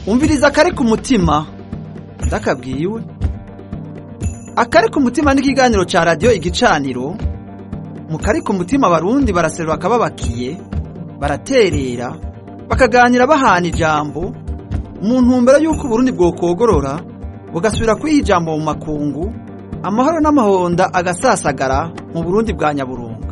umviriza akari ku mutima ndakabwiwe akari ku mutima n'ikiganiro ca radiyo igicaniro mu kari ku mutima abarundi baraserura akababakiye baraterera bakaganira bahana ijambo mu ntumbero y'uko uburundi bwokogorora bugasubira kwiha ijambo mu makungu amahoro n'amahonda agasasagara mu burundi bwa nyaburunga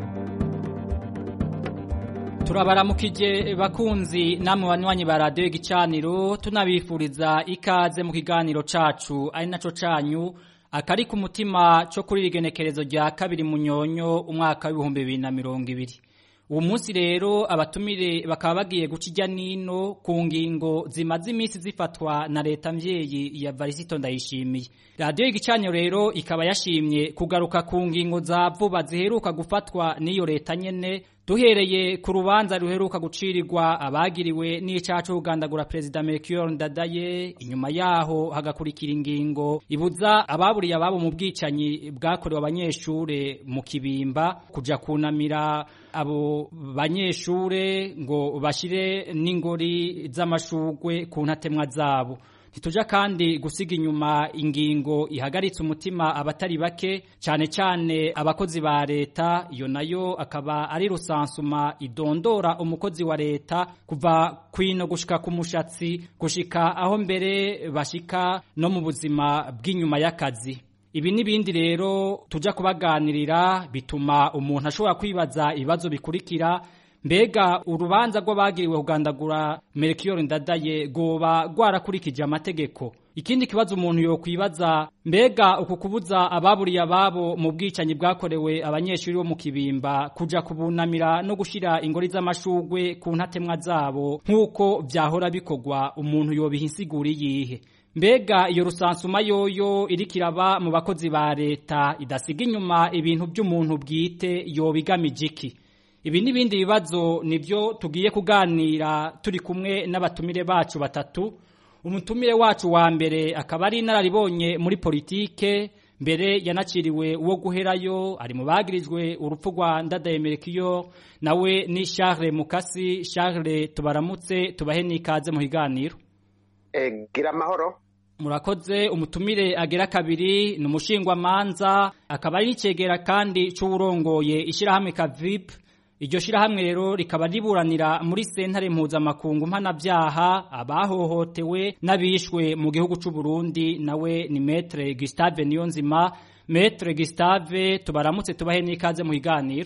turabaramukije bakunzi namwe banywanyi ba radiyo igicaniro tunabifuriza ikaze mu kiganiro cacu ari naco canyu akari ku mutima cyo kuri rigenekerezo rya kabiri munyonyo umwaka w'ibihumbi bibiri na mirongo ibiri uwo munsi rero abatumire bakaba bagiye guca ijya nino ku ngingo zimaze iminsi zifatwa na leta mvyeyi ya varisito ndayishimiye radiyo y'igicanyo rero ikaba yashimye kugaruka ku ngingo za vuba ziheruka gufatwa n'iyo leta nyene duhereye ku rubanza ruheruka gucirirwa abagiriwe n'icaha co kugandagura perezida Melchior Ndadaye inyuma yaho hagakurikira ingingo ibuza ababuriye ababo mu bwicanyi bwakorewe abanyeshure mu kibimba kuja kunamira abo banyeshure ngo bashire n'ingori z'amashugwe ku ntatemwa zabo ntituja kandi gusiga inyuma ingingo ihagaritse umutima abatari bake cyane cyane abakozi ba leta iyo nayo akaba ari rusansuma idondora umukozi wa leta kuva kwino gushika ku mushatsi gushika aho mbere bashika no mu buzima bw'inyuma y'akazi ibi n'ibindi rero tujya kubaganirira bituma umuntu ashobora kwibaza ibibazo bikurikira mbega urubanza rw'abagiriwe kugandagura Melchior Ndadaye goba rwarakurikije amategeko ikindi kibazo umuntu yokwibaza mbega uku kubuza ababuriye ababo mu bwicanyi bwakorewe abanyeshuri bo mu kibimba kuja kubunamira no gushira ingori z'amashugwe ku ntatemwa zabo nk'uko vyahora bikorwa umuntu yobiha insiguri yihe mbega iyo rusansuma yoyo iriko iraba mu bakozi ba leta idasiga inyuma ibintu by'umuntu bwite yobigamije iki ibi n'ibindi bibazo nibyo tugiye kuganira turi kumwe n'abatumire bacu batatu umutumire wacu wa mbere akaba ari inararibonye muri politike mbere yanaciriwe uwo guherayo ari mu bagirijwe urupfu rwa ndadaye Melchior nawe ni Charles Mukasi Charles tubaramutse tubahe n'ikaze mu higaniro gira amahoro murakoze umutumire agera kabiri ni umushingwamanza akaba ari n'icegera kandi c'uwurongoye ishyirahamwe kavip iryo shirahamwe rero rikaba riburanira muri sentare mpuzamakungu mpanabyaha abahohotewe n'abishwe mu gihugu c'u Burundi nawe ni Maître Gustave Niyonzima Maître Gustave tubaramutse tubahe n'ikaze mu higaniro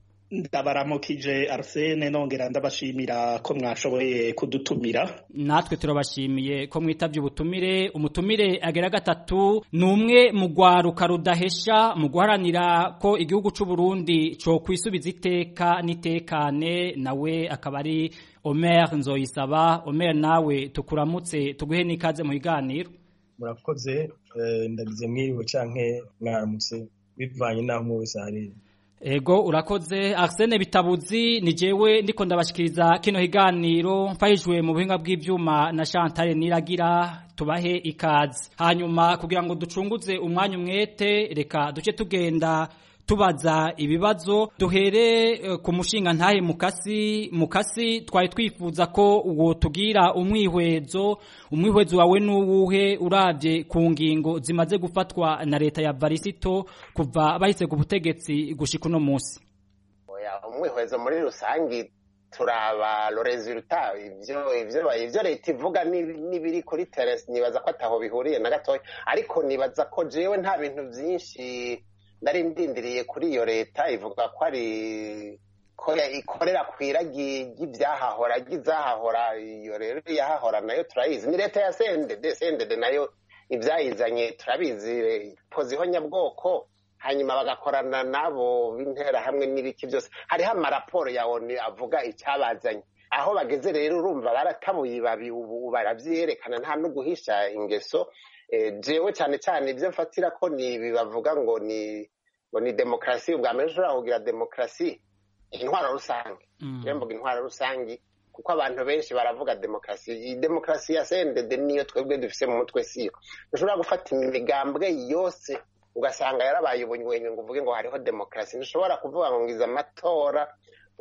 ndabaramukije Arsene nongera ndabashimira ko mwashoboye kudutumira natwe turabashimiye ko mwitavye ubutumire umutumire agera gatatu ni umwe mu gwaruka rudahesha mu guharanira ko igihugu c'u Burundi co kwisubiza iteka nitekane nawe akaba ari Omer Nzoyisaba Omer nawe tukuramutse tuguhe n'ikaze mu higaniro murakoze ndagize mwiriwe canke mwaramutse bivanye naho mu wese hariri Ego urakoze Arsene Bitabuzi ni jewe ndiko ndabashikiriza kino higaniro mfahijwe mu buhinga bw'ivyuma na Chantal Niragira tubahe ikaze hanyuma kugira ngo ducunguze umwanya umwete reka duce tugenda tubaza ibibazo duhere uh, ku mushinga ntahe mukasi mukasi twari twifuza ko uwo tugira umwihwezo umwihwezo wawe nuwuhe uravye ku ngingo zimaze gufatwa na leta ya Varisito kuva bahise ku butegetsi gushika uno munsi oya umwihwezo muri rusangi turaba lo resultat ivyo ivyo ivyo leta ivuga nibiri kuri terrace nibaza ko ataho bihuriye na gatoya ariko nibaza ko jewe nta bintu vyinshi nari ndindiriye kuri iyo leta ivuga ko ari ko ikorera ku iragi ry'ibyahahora ry'izahahora iyo rero iyahahora nayo turayizi ni leta ya sendede sendede nayo ibyayizanye turabizi poziho nyabwoko hanyuma bagakorana nabo b'intera hamwe n'ibiki byose hariho amaraporo ya oni avuga icyabazanye aho bageze rero urumva baratabuye ibabi ubu barabyerekana nta no guhisha ingeso jewe cyane cyane ibyo mfatira ko ni ibi bavuga ngo ni ngo ni demokarasi ubwa mbere ushobora kugira demokarasi intwaro rusange rero mvuga intwaro rusange kuko abantu benshi baravuga demokarasi iyi demokarasi ya sendede niyo twebwe dufise mu mutwe siyo dushobora gufata imigambwe yose ugasanga yarabaye ubunywenyu ngo uvuge ngo hariho demokarasi ntushobora kuvuga ngo ngize amatora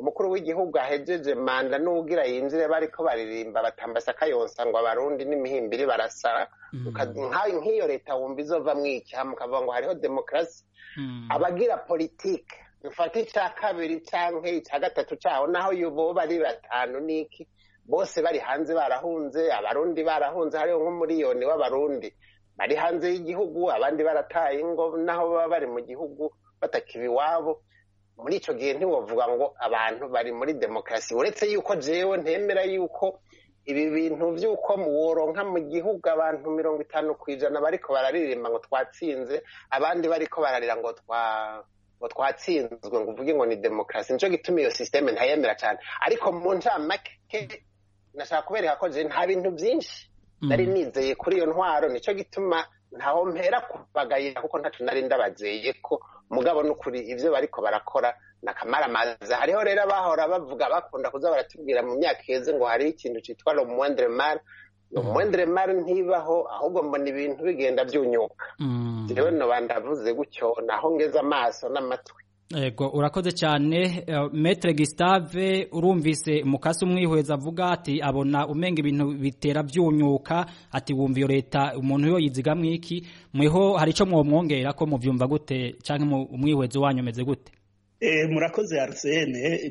umukuru w'igihugu ahejeje manda n'uwugira yinjire bariko baririmba batambasa akayonsa ngo abarundi n'imihimbiri barasara nk'iyo leta wumva izova mwicyaha mukavuga ngo hariho demokarasi abagira politike mfata icya kabiri cyangwa icya gatatu cyaho naho boba ari batanu n'iki bose bari hanze barahunze abarundi barahunze hariho nk'umuriyoni w'abarundi bari hanze y'igihugu abandi barataye ingo naho baba bari mu gihugu batakiba iwabo muri icyo gihe ntiwavuga ngo abantu bari muri demokarasi uretse yuko jewe ntemera yuko ibi bintu by'uko woronka mu gihugu abantu mirongo itanu ku ijana bariko bararirimba ngo twatsinze abandi bariko bararira ngo twa ngo twatsinzwe ngo uvuge ngo ni demokarasi nico gituma iyo sisiteme ntayemera cyane ariko mu ncamake nashaka kubereka ko je nta bintu byinshi nari nizeye kuri iyo ntwaro nico gituma ntaho mpera kubagayira kuko ntaco nari ndabazeye ko mugabo n'ukuri ivyo bariko barakora nakamaramaza hariho rero abahora bavuga bakunda kuza baratubwira mu myaka iheze ngo hariho ikintu citwa lo moindre mal lo moindre mal ntibaho ahubwo mbona ibintu bigenda vyunyuka jewe noba ndavuze gutyo naho ngeze amaso n'amatwi Ego urakoze cyane uh, Maître Gustave urumvise mukasi umwihweza avuga ati abona umenga ibintu bitera byunyuka ati wumva iyo leta umuntu yo yizigamwe iki mweho hari ico mwomwongera ko muvyumva gute canke umwihwezo wanyu meze gute murakoze arsene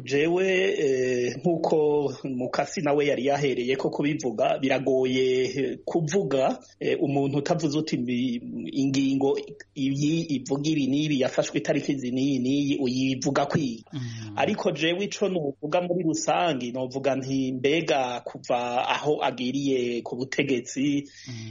jewe nk'uko mukasi nawe yari yahereye ko kubivuga biragoye kuvuga umuntu utavuze uti ingingo iyi ivuga ibi n'ibi yafashwe itariki izi n'iyi n'iyi uyivuga kwiga ariko jewe ico nuvuga muri rusange novuga nti mbega kuva aho agiriye ku butegetsi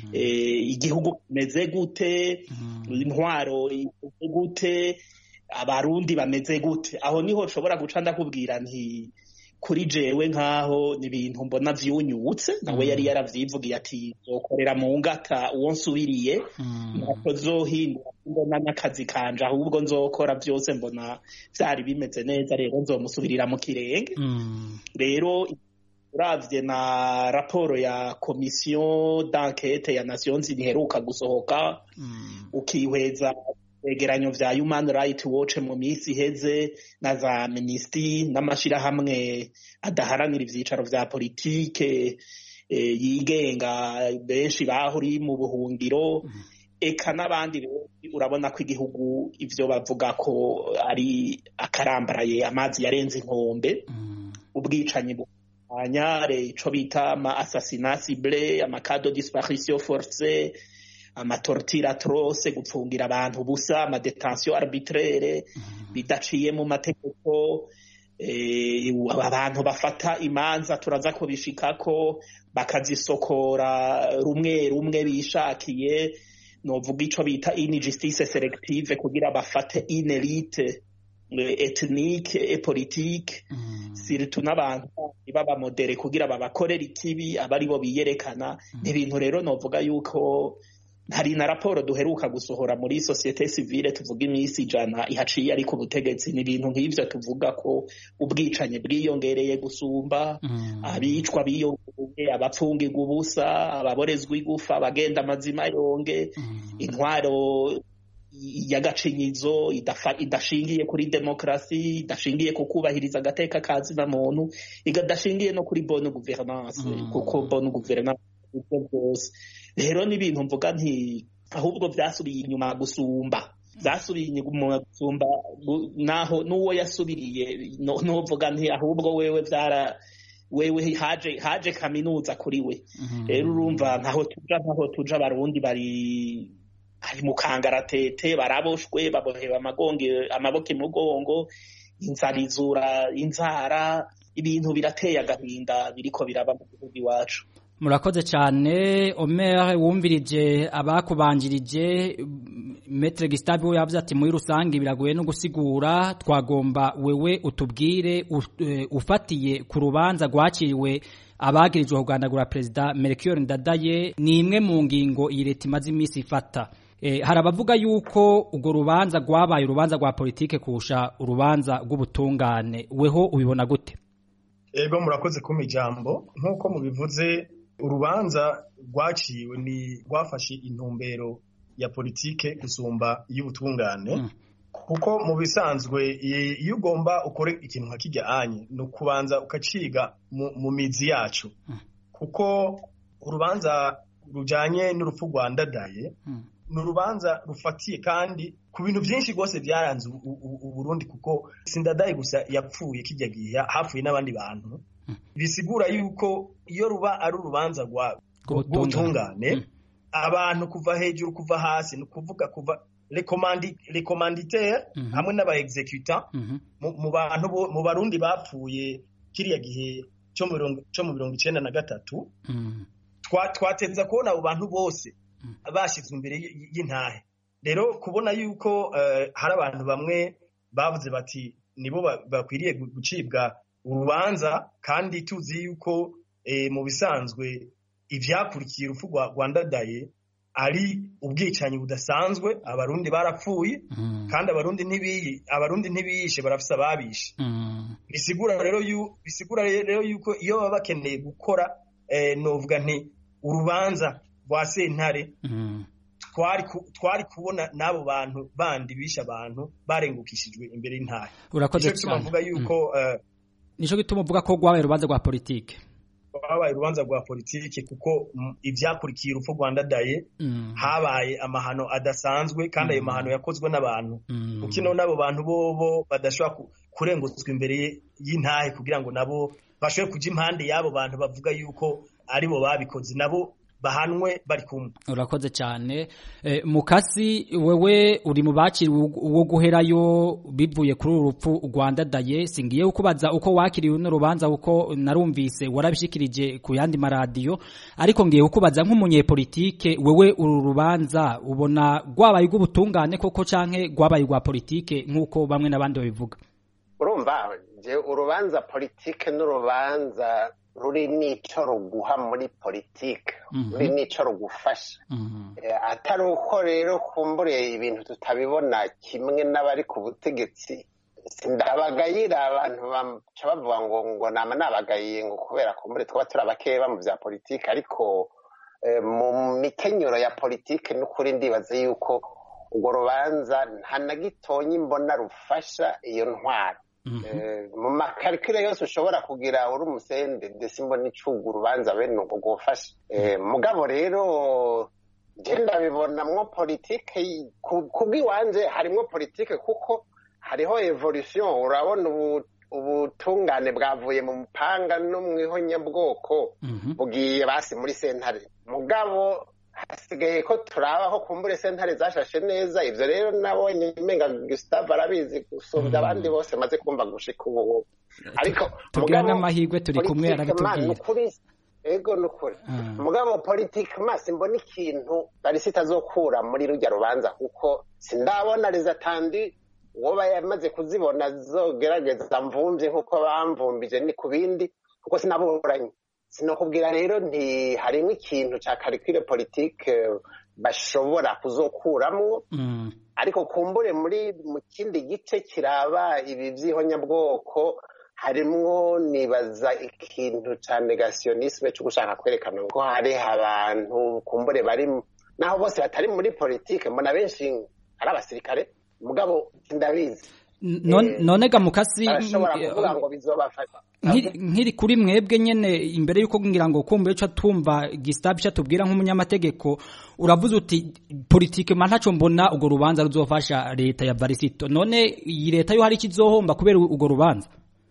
igihugu kimeze gute intwaro imeze gute abarundi bameze gute aho niho nshobora guca ndakubwira nti kuri jewe nk'aho ni ibintu mbona vyunyutse nawe yari yaravyivugiye ati zokorera mu ngata uwo nsubiriye ntako zohindura mbona n'akazi kanje ahubwo nzokora vyose mbona vyari bimeze neza rero nzomusubirira mu kirenge rero uravye na raporo ya komisiyo d'enquete ya nations iheruka gusohoka ukihweza vyegeranyo vya human right watch mu minsi iheze na za minisitiri n'amashirahamwe adaharanira ivyicaro vya politike yigenga benshi bahuri mu buhungiro eka n'abandi benshi urabona ko igihugu ivyo bavuga ko ari akarambaraye amazi yarenze inkombe ubwicanyi bwanyare ico bita ama assassinat ciblé amakado disparition forcée amatortire atrose gupfungira abantu busa amadetention arbitraire bidaciye mu mategeko abantu bafata imanza turaza kubishikako bakazisokora rumwe rumwe bishakiye novuga ico bita injustice selective kugira bafate une elite ethnique et politique surtout n'abantu b'abamodere kugira babakorera ikibi abari bo biyerekana ni ibintu rero novuga yuko hari na raporo duheruka gusohora muri societe civile tuvuga iminsi ijana ihaciye ari ku butegetsi ni ibintu nk'ivyo tuvuga ko ubwicanyi bwiyongereye gusumba abicwa biyongereye abapfungirwa ubusa ababorezwa igufa abagenda amazima yonge intwaro y'agacinyizo idashingiye kuri demokarasi idashingiye ku kubahiriza agateka ka zina muntu idashingiye no kuri bonne gouvernance kuko bonne gouvernance ibyo byose rero n'ibintu mvuga nti ahubwo byasubiye inyuma gusumba byasubiye inyuma gusumba naho n'uwo yasubiriye n'uvuga nti ahubwo wewe byara wewe haje haje kaminuza kuri we rero urumva ntaho tuja ntaho tuja abarundi bari hari mu kangaratete baraboshwe babohewe amagonge amaboko imugongo inzara izura inzara ibintu birateye agahinda biriko biraba mu gihugu iwacu murakoze cyane Omer wumvirije abakubanjirije Maître Gustave we yavuze ati muri rusange biragoye no gusigura twagomba wewe utubwire ufatiye ku rubanza rwakiriwe abagirijwe kugandagura perezida Melchior Ndadaye ni imwe mu ngingo iyi leta imaze iminsi ifata hari abavuga yuko urwo rubanza rwabaye urubanza rwa politike kurusha urubanza rw'ubutungane weho ubibona gute ego murakoze kumpa ijambo nk'uko mubivuze urubanza rwaciwe ni rwafashe intumbero ya politike gusumba iy'ubutungane kuko mu bisanzwe iyo ugomba ukore ikintu nka kijya anye ni ukubanza ukaciga mu mizi yacu kuko urubanza rujyanye n'urupfu rwa ndadaye ni urubanza rufatiye kandi ku bintu byinshi rwose byaranze uburundi kuko sindadaye gusa yapfuye kijya gihe hapfuye n'abandi bantu bisigura yuko iyo ruba ari urubanza rw'ubutungane abantu kuva hejuru kuva hasi ni ukuvuga kuva rekomanditeri hamwe n'aba executa mu bantu mu barundi bapfuye kiriya gihe cyo mu mirongo icyenda na gatatu twateza kubona abo bantu bose bashyizwe imbere y'intahe rero kubona yuko hari abantu bamwe bavuze bati nibo bakwiriye gucibwa urubanza kandi tuzi yuko mu bisanzwe ibyakurikiye urupfu rwa ndadaye ari ubwicanyi budasanzwe abarundi barapfuye kandi abarundi ntibiyi abarundi ntibiyishe barafise ababishe bisigura rero bisigura rero yuko iyo baba bakeneye gukora novuga nti urubanza rwa sentare twari kubona n'abo bantu bandi bishe abantu barengukishijwe imbere y'intahe urakoze cyane mvuga yuko nico gituma uvuga ko rwabaye urubanza rwa politike habaye urubanza rwa politiki kuko ibyakurikiye urupfu rwa ndadaye habaye amahano adasanzwe kandi ayo mahano yakozwe n'abantu kuko ino n'abo bantu bobo badashobora kurenguzwa imbere y'intahe kugira ngo nabo bashobore kujya impande y'abo bantu bavuga yuko aribo babikoze nabo bahanwe bari kumwe urakoze cyane mukasi wewe uri mu bakiri uwo guherayo bivuye kuri uru rupfu rwandadaye singiye kukubaza uko wakiriye uno rubanza uko narumvise warabishikirije ku yandi maradiyo ariko ngiye kukubaza nk'umunyepolitike wewe uru rubanza ubona rwabaye rw'ubutungane koko canke rwabaye rwa politike nk'uko bamwe n'abandi babivuga urumva urubanza politike n'urubanza ruri n'ico ruguha muri politike ruri n'ico rugufasha atari uko rero kumbure ibintu tutabibona kimwe n'abari ku butegetsi ndabagayira abantu baca bavuga ngo ngo nama nabagayiye ngo kubera kumbure twaba turi abakeba mu bya politike ariko mu mikenyero ya politike n'ukuri ndibaza yuko urwo rubanza nta na gitonyi mbona rufasha iyo ntwaro mu makarikire yose ushobora kugira uri umusende ndetse mbona icuga urubanza bene ubwo gufasha mugabo rero genda bibonamwo politike kubw'iwanje harimwo politike kuko hariho evolution urabona ubutungane bwavuye mu mupanga no mu ihonyabwoko bugiye basi muri sentare mugabo hasigaye ko turabaho kumbure sentare zashashe neza ivyo rero nabonye menga Gustave arabizi gusumbya abandi bose maze kumva gushika ubu ariko tugira n'amahirwe turi kumwe arabitubwira ego nukuri mugabo politike masi mbona ikintu bari sitazokura muri rujya rubanza kuko sindabona rezatandi uwo yamaze kuzibona zogerageza mvumvye nk'uko bamvumbije ni ku bindi kuko sinaburanye sinakubwira rero nti harimo ikintu cya karikire politike bashobora kuzokuramwo ariko kumbure muri mu kindi gice kiraba ibi by'ihonyabwoko harimwo nibaza ikintu cya negationisme cyo gushaka kwerekana ko hari abantu kumbure bari naho bose batari muri politike mbona benshi ari abasirikare mugabo ndabizi none ga mukasi barashobora kuvuga ngo bizobafasha nkiri kuri mwebwe nyene imbere yuko ngira ngo kumbe cyo tumva Gustave cyo tubwira nk'umunyamategeko uravuze uti politike ma ntaco mbona ugo rubanza ruzofasha leta ya Barisito none iyi leta yo hari kizohomba kubera ugo rubanza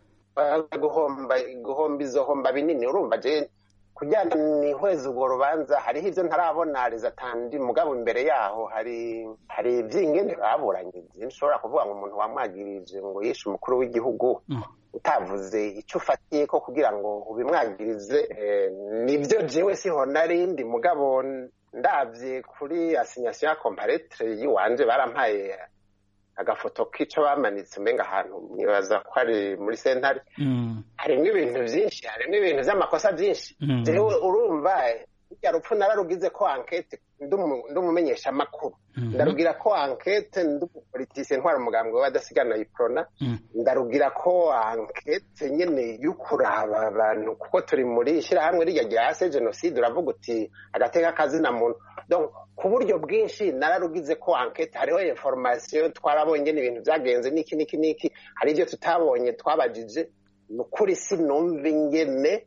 guhomba guhomba izohomba binini urumva je kujyana ni hweza urwo rubanza hariho ivyo ntarabona rezatandi mugabo imbere yaho hari hari ivyingene baburanye byinshi ushobora kuvuga ngo umuntu wamwagirije ngo yishe umukuru w'igihugu utavuze icyo ufatiye ko kugira ngo ubimwagirize nibyo jewe siho narindi mugabo ndabye kuri asinyasiyo ya komparetere y'iwanje barampaye agafoto k'ico bamanitse umenga ahantu nibaza ko ari muri sentare harimo ibintu byinshi harimo ibintu by'amakosa byinshi jewe urumva irya rupfu nararugize ko ankete ndi umumenyesha amakuru ndarugira ko ankete ndi umupolitisiye ntwara umugambwe w'abadasigana iprona ndarugira ko ankete nyene y'ukuraba abantu kuko turi muri ishyirahamwe rirya rya se jenoside uravuga uti agateka kazina muntu donc ku buryo bwinshi nararugize ko enquete hariho information twarabonye n'ibintu byagenze niki niki niki hari ibyo tutabonye twabajije ni ukuri sinumva ingene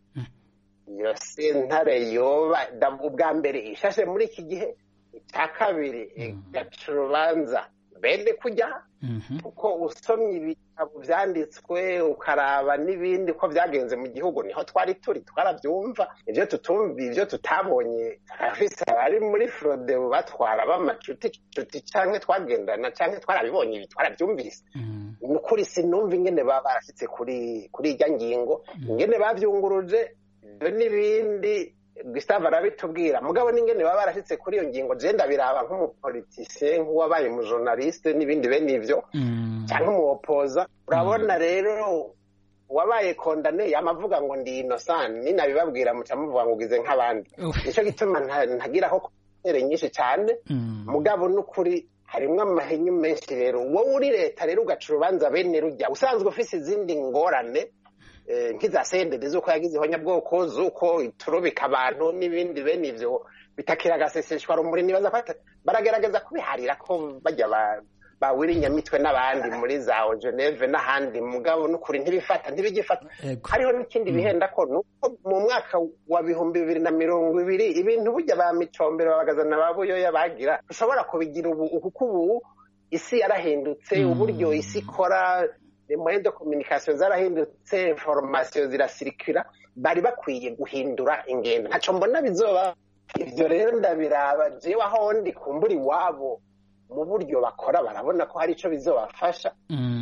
iyo sentare yoba ubwa mbere ishashe muri iki gihe icya kabiri igaca urubanza bene kujya kuko usomye ibitabo byanditswe ukaraba n'ibindi ko byagenze mu gihugu niho twari turi twarabyumva ibyo tutumva ibyo tutabonye turafise abari muri frode batwara b'amacuti cuti cyangwa twagendana cyangwa twarabibonye ibi twarabyumvise ni ukuri sinumva ingene baba barashyitse kuri kuri irya ngingo ingene babyunguruje ibyo n'ibindi Gustave arabitubwira mugabo n'ingene baba barashyitse kuri iyo ngingo je ndabiraba nk'umupolitisiye nk'uwabaye umujournaliste n'ibindi bene ivyo cyangwa umuwopoza urabona rero wabaye kondane yamavuga ngo ndi innocent ninabibabwira muca muvuga ngo ugize nk'abandi nicyo gituma ntagiraho kontere nyinshi cyane mugabo n'ukuri harimwo amahenyu menshi rero wowe uri leta rero ugaca urubanza bene rujya usanzwe ufise izindi ngorane nk'iza sendede z'uko yagize ihonyabwoko z'uko iturubika abantu n'ibindi bene ivyo bitakira agaseseshwa rumuri nibaza ko baragerageza kubiharira ko bajya bawira inyamitwe n'abandi muri za Geneve n'ahandi mugabo n'ukuri ntibifata ntibigifata hariho n'ikindi bihenda ko nuko mu mwaka wa bihumbi bibiri na mirongo ibiri ibintu burya ba micombero babagazana ba buyoya bagira ushobora kubigira ubu kuko ubu isi yarahindutse uburyo isi ikora moyen de communication zarahindutse information zirasirikira bari bakwiye guhindura ingendo ntaco mbona bizoba ivyo rero ndabiraba jewe aho ndi kumbura iwabo mu buryo bakora barabona ko hari ico bizobafasha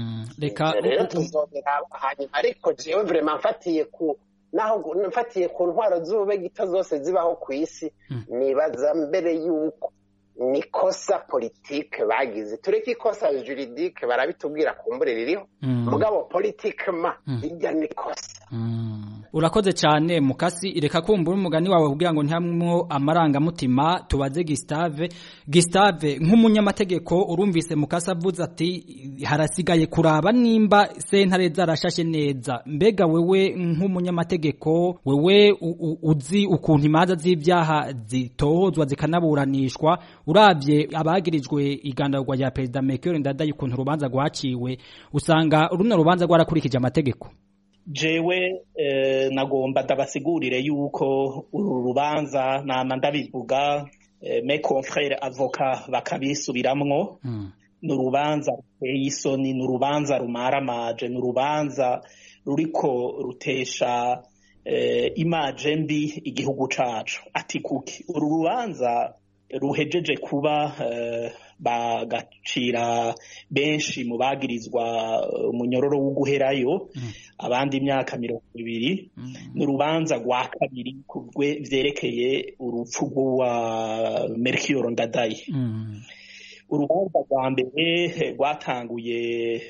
reka rero tuzobiraba hanyuma ariko jewe vraiment mfatiye ku naho mfatiye ku ntwaro z'ube gito zose zibaho ku isi nibaza mbere yuko nikosa politike bagize tureke ikosa juridike barabitubwira kumbure ririho mugabo politike ma irya nikosa urakoze cyane mukasi reka kumbura umugani wawe kugira ngo ntihamwo amarangamutima tubaze Gustave Gustave nk'umunyamategeko urumvise mukasi avuze ati harasigaye kuraba nimba sentare zarashashe neza mbega wewe nk'umunyamategeko wewe uzi ukuntu imanza z'ibyaha zitohozwa zikanaburanishwa urabye abagirijwe igandagwa rya perezida Mekere Ndadaye ukuntu urubanza rwaciwe usanga runo rubanza rwarakurikije amategeko jewe nagomba ndabasigurire yuko uru rubanza nama ndabivuga me confrere avoka bakabisubiramwo ni urubanza ruteye isoni ni urubanza rumaramaje ni urubanza ruriko rutesha imaje mbi igihugu cacu ati kuki uru rubanza ruhejeje kuba bagacira benshi mu bagirizwa umunyororo wo guherayo abandi imyaka mirongo ibiri ni urubanza rwa kabiri vyerekeye urupfu rw'uwa Melchior Ndadaye urubanza rwa mbere rwatanguye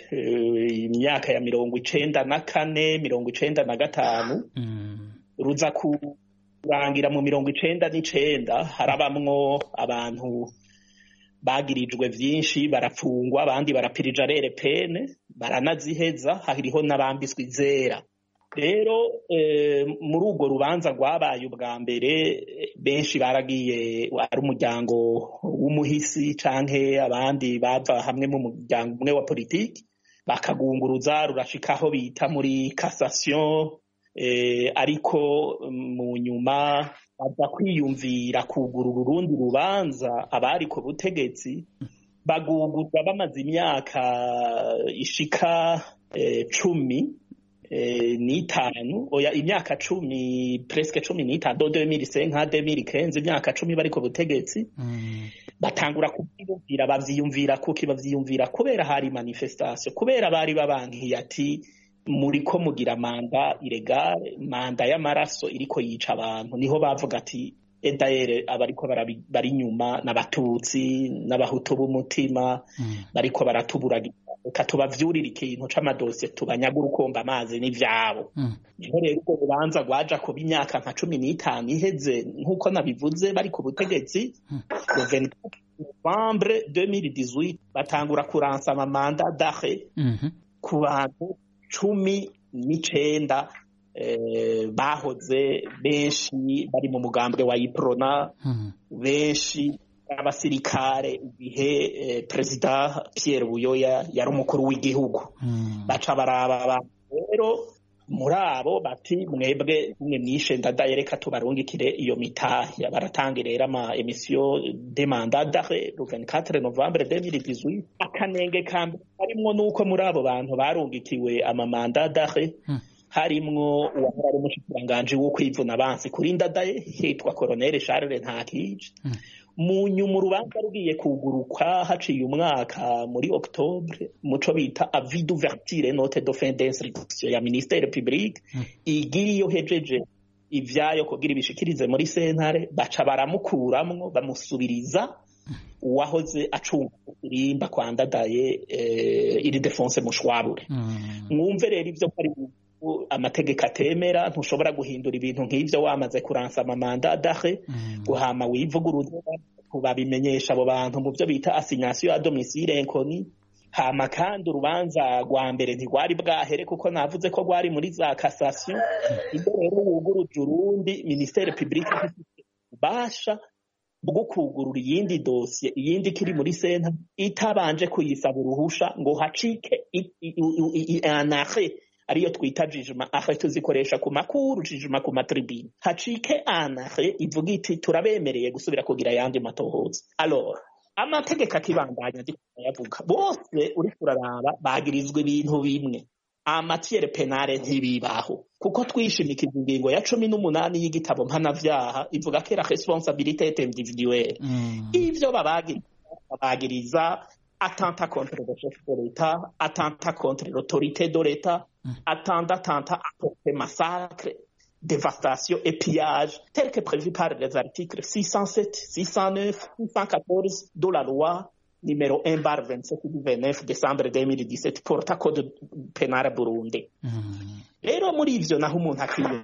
imyaka ya mirongo icenda na kane mirongo icenda na gatanu ruza kurangira mu mirongo icenda n'icenda harabamwo abantu bagirijwe vyinshi barapfungwa abandi barapirija rere pene baranaziheza hariho n'abambiswe izera rero muri urwo rubanza rwabaye ubwa mbere benshi baragiye ari umuryango w'umuhisi canke abandi bava hamwe mu muryango umwe wa politiki bakagunguruza rurashika aho bita muri cassation ariko mu nyuma baza kwiyumvira kugurura urundi rubanza abari ku butegetsi bagugurwa bamaze imyaka ishika cumi n'itanu oya imyaka cumi presque cumi n'itanu do 2005 nka 2015 imyaka cumi bari ku butegetsi batangura kuvyiyumvira bavyiyumvira kuki bavyiyumvira kubera hari manifestation kubera bari babankiye ati muriko mugira manda iregale manda y'amaraso iriko yica abantu niho bavuga ati edayere abariko bari inyuma n'abatutsi n'abahutu b'umutima bariko baratuburagira reka tubavyurire ikintu c'amadosiye tubanyagura ukomba amazi n'ivyabo niho rero urwo rubanza rwaja kuba imyaka nka cumi n'itanu iheze nk'uko nabivuze bari ku butegetsi novembre 2018 batangura kuransa amamanda dahe ku bantu cumi n'icenda bahoze benshi bari mu mugambwe wa iprona benshi abasirikare igihe perezida Pierre Buyoya yari umukuru w'igihugu baca baraba abantu rero muri abo bati mwebwe mwe mwishe ndadaye reka tubarungikire iyo mitahe baratanga rero ama emisiyo de mandat d'arrêt le 24 novembre 2018 akanenge kambe harimwo nuko muri abo bantu barungikiwe ama mandat d'arrêt harimwo uwahora ari umushikiranganji wo kwivuna abansi kuri ndadaye hitwa colonel Charles Ntakije mu nyuma urubanza rugiye kugurukwa haciye umwaka muri octobre muco bita avis d'ouverture note de fin d'instruction ya ministère public igira iyo hejeje ivyayo kugira ibishikirize muri sentare baca baramukuramwo bamusubiriza uwahoze acunga irimba kwandadaye eh, iri defonse mushwabure mwumve rero ivyo ko ari amategeko atemera ntushobora guhindura ibintu nk'ivyo wamaze kuransa amamanda adahe guhama wivuguruza babimenyesha abo bantu mu byo bita assignation à domicile inconnue hama kandi urubanza rwa mbere ntirwari bwahere kuko navuze ko rwari muri za cassation ibyo rero wuguruje urundi ministere publique ubasha bwo kugurura iyindi dosiye iyindi kiri muri senta itabanje kuyisaba uruhusha ngo hacike anahe ariyo twita jijima ahe tuzikoresha ku makuru jijima ku matribine hacike anahe ivuga iti turabemereye gusubira kugira ayandi matohoza alors amategeko akibandanya yavuga bose uri kuraraba bagirizwa ibintu bimwe amatiere penale ntibibaho kuko twishimikiza ingingo ya cumi n'umunani y'igitabo mpanavyaha ivuga ko era responsabilité individuelle ivyo babagiriza babagiriza attentat contre le chef de l'État, attentat contre l'autorité de l'État, attentat, attentat à porter massacre, dévastation et pillage, tel que prévu par les articles 607, 609, 614 de la loi numéro 1 bar 27 du 29 décembre 2017 porta code penale Burundi. Rero muri ivyo naho umuntu akwiye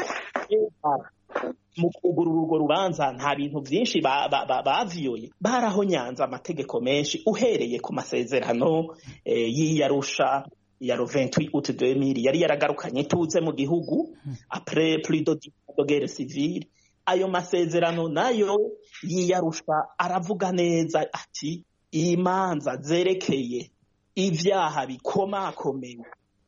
mu kugurura urwo rubanza nta bintu byinshi baviyoye barahonyanze amategeko menshi uhereye ku masezerano y'iyarusha ya le 28 août 2000 yari yaragarukanye ituze mu gihugu après plus de de guerre civile ayo masezerano nayo yiyarusha aravuga neza ati imanza zerekeye ivyaha bikomakomeye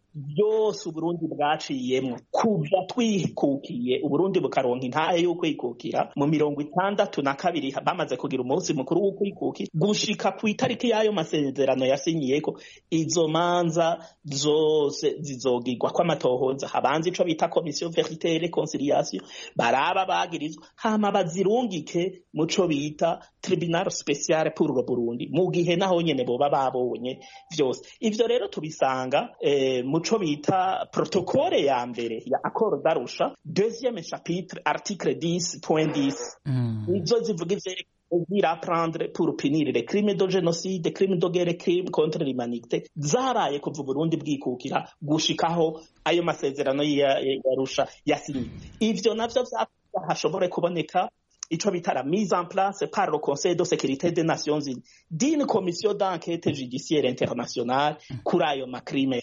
byose uburundi bwaciyemo kuva twikukiye uburundi bukaronka intahe yo kwikukira mu mirongo itandatu na kabiri bamaze kugira umunsi mukuru wo kwikukira gushika ku itariki y'ayo masezerano yasinyiyeko izo manza zose zizogirwa kw'amatohoza habanza ico bita komisiyo verite et reconciliation baraba bagirizwa hama bazirungike muco bita tribunal special pour le burundi mu gihe naho nyene boba babonye vyose ivyo rero tubisanga eh, muco bita protokole ya mbere ya accord d'Arusha deuxième chapitre article 10.10 mm. izo zivuga ivyerekeye apprendre pour punir les crimes de génocide crimes de guerre crimes contre l'humanité zabaye kuva Burundi bwikukira gushikaho ayo masezerano y'Arusha yasinye ivyo navyo hashobore kuboneka ico bita la mise en place par le Conseil de sécurité des Nations Unies d'une commission d'enquête judiciaire internationale kuri ayo macrime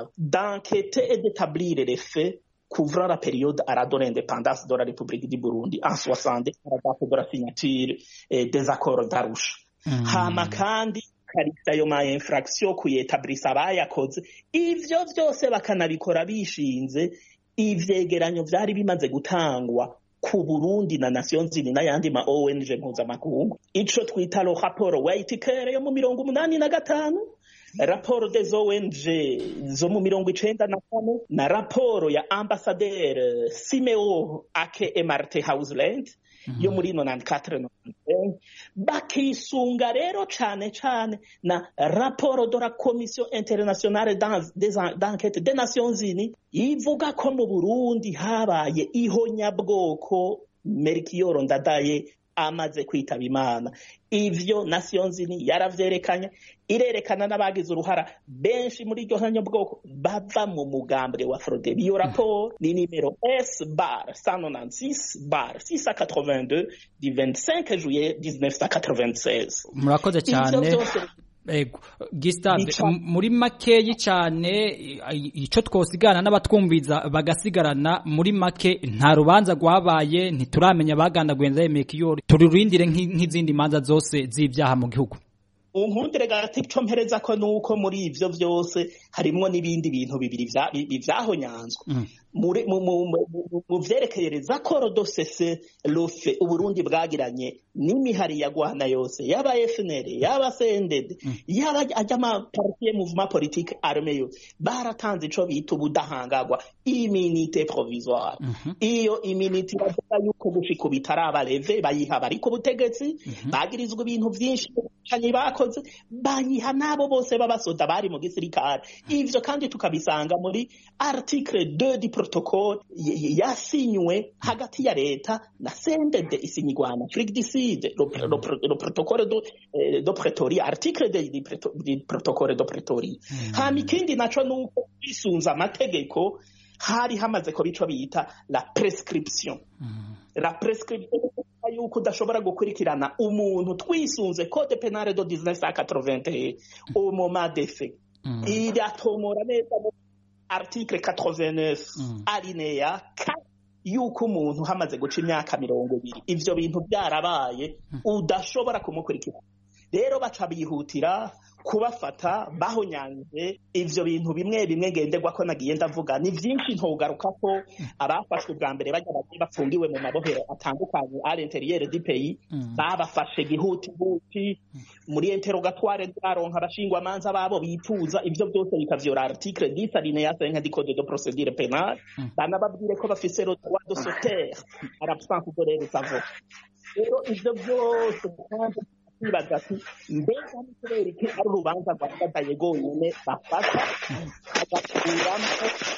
d'enquêter et d'établir les faits couvrant la période à la de l'indépendance de la République du Burundi en 60 à la date de la signature eh, des accords d'Arusha mm. hama kandi karita ayo ma infraction kuyetablisa abayakoze ivyo vyose bakanabikora bishinze ivyegeranyo vyari bimaze gutangwa ku Burundi na Nations Unies n'ayandi ma ONG mpuzamakungu ico twita lo raporo Whitaker yo mu mirongo umunani na gatanu raporo des ONG zo mu mirongo icenda na kane na raporo ya ambasaderi Simeo Ake Emarte Houseland yo muri nonani katire nonani bakisunga rero cane cane na raporo de la commission internationale d'enquête des nations unies ivuga ko mu burundi habaye ihonyabwoko merikiyoro ndadaye amaze kwitaba imana ivyo nations unies yaravyerekanye irerekana n'abagize uruhara benshi muri iryo hanyabwoko bava mu mugambwe wa frodeb iyo raporo ni nimero s bar 196 bar 682 du 25 juillet 1996 murakoze cyane Ego Gustave muri makeyi cyane ico twosigana n'abatwumviza bagasigarana muri make nta rubanza rwabaye ntituramenya bagandaguye Ndayemekiyori tururindire nk'izindi manza zose z'ibyaha mu gihugu unkundire gati cyo mpereza ko nuko muri ivyo vyose harimwo n'ibindi bintu bibiri vyahonyanzwe mu vyerekeyereza koro dosese rufe uburundi bwagiranye n'imihari ya gwana yose yaba FNL yaba CNDD yaba ajya ma parti mouvement politique armé yo baratanze ico bita ubudahangagwa immunité provisoire iyo immunité bavuga yuko gushika bitaraba leve bayiha bari ku butegetsi bagirizwa ibintu vyinshi canyi bakoze banyiha nabo bose b'abasoda bari mu gisirikare ivyo kandi tukabisanga muri article 2 du protocole yasinywe hagati ya leta na CNDD isinyigwa na Afrique du Sud le, le, le protocole de, de Pretoria article de, de, de protocole de Pretoria mm. hama ikindi naco nuko bisunza amategeko hari hamaze ko bico bita la prescription mm. la prescription yuko udashobora gukurikirana umuntu twisunze code penale de 1981 au moment des faits mm. iratomora neza article 89 mm. alinéa 4 yuko umuntu hamaze guca imyaka mirongo ibiri ivyo bintu byarabaye udashobora kumukurikira rero baca bihutira kubafata bahonyanje ivyo bintu bimwe bimwe ngenderwa ko nagiye ndavuga ni vyinshi ntogaruka ko abafashwe bwa mbere bajya bagiye bafungiwe mu mabohero atandukanye à l'intérieur du pays babafashe gihuti huti muri interrogatoire baronka abashingwa manza babo bituza ivyo byose bikavyora article 10 alinéa 5 du code de procédure pénale banababwire ko bafise le droit de se taire à l'absence de leur savoir rero ivyo byose kandi kwibaza ati mbega ni kubera iki ari urubanza rwagadaye rwonyine bafata bagakuramo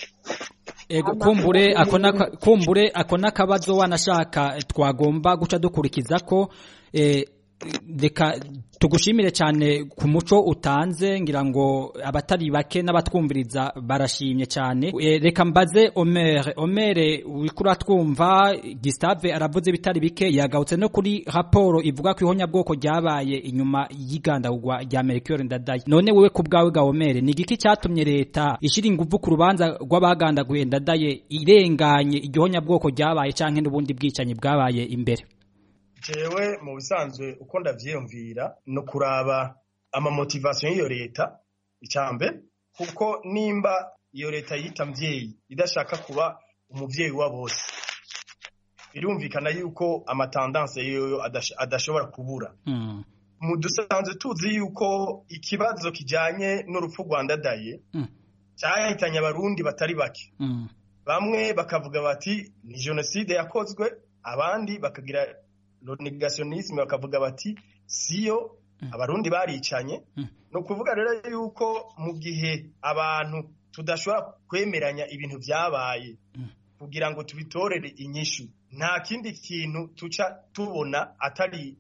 ego kumbure akona kumbure akona kabazo wanashaka twagomba guca dukurikiza ko eh, reka tugushimire cyane ku muco utanze ngira ngo abatari bake n'abatwumviriza barashimye cyane e, reka mbaze Omer Omer urikura twumva Gustave aravuze bitari bike yagautse no kuri raporo ivuga ko ihonya bwoko ryabaye inyuma y'igandagwa rya Melchior Ndadaye none wewe ku bwawe ga Omer ni giki cyatumye leta ishira ingufu ku rubanza rw'abagandaguye Ndadaye irenganye igihonya bwoko ryabaye canke n'ubundi bwicanyi bwabaye imbere jewe mu bisanzwe uko ndavyiyumvira no kuraba amamotivasiyo y'iyo leta icambere kuko nimba iyo leta yita mvyeyi idashaka kuba umuvyeyi wa bose birumvikana yuko amatandanse yoyo adashobora kubura mm. mu dusanzwe tuzi yuko ikibazo kijanye n'urupfu rwa ndadaye mm. cyahitanye abarundi batari bake mm. bamwe bakavuga bati ni jenoside yakozwe abandi bakagira negationisme bakavuga bati siyo abarundi baricanye ni ukuvuga rero yuko mu gihe abantu tudashobora kwemeranya ibintu byabaye kugira ngo tubitorere inyishu nta kindi kintu tuca tubona atari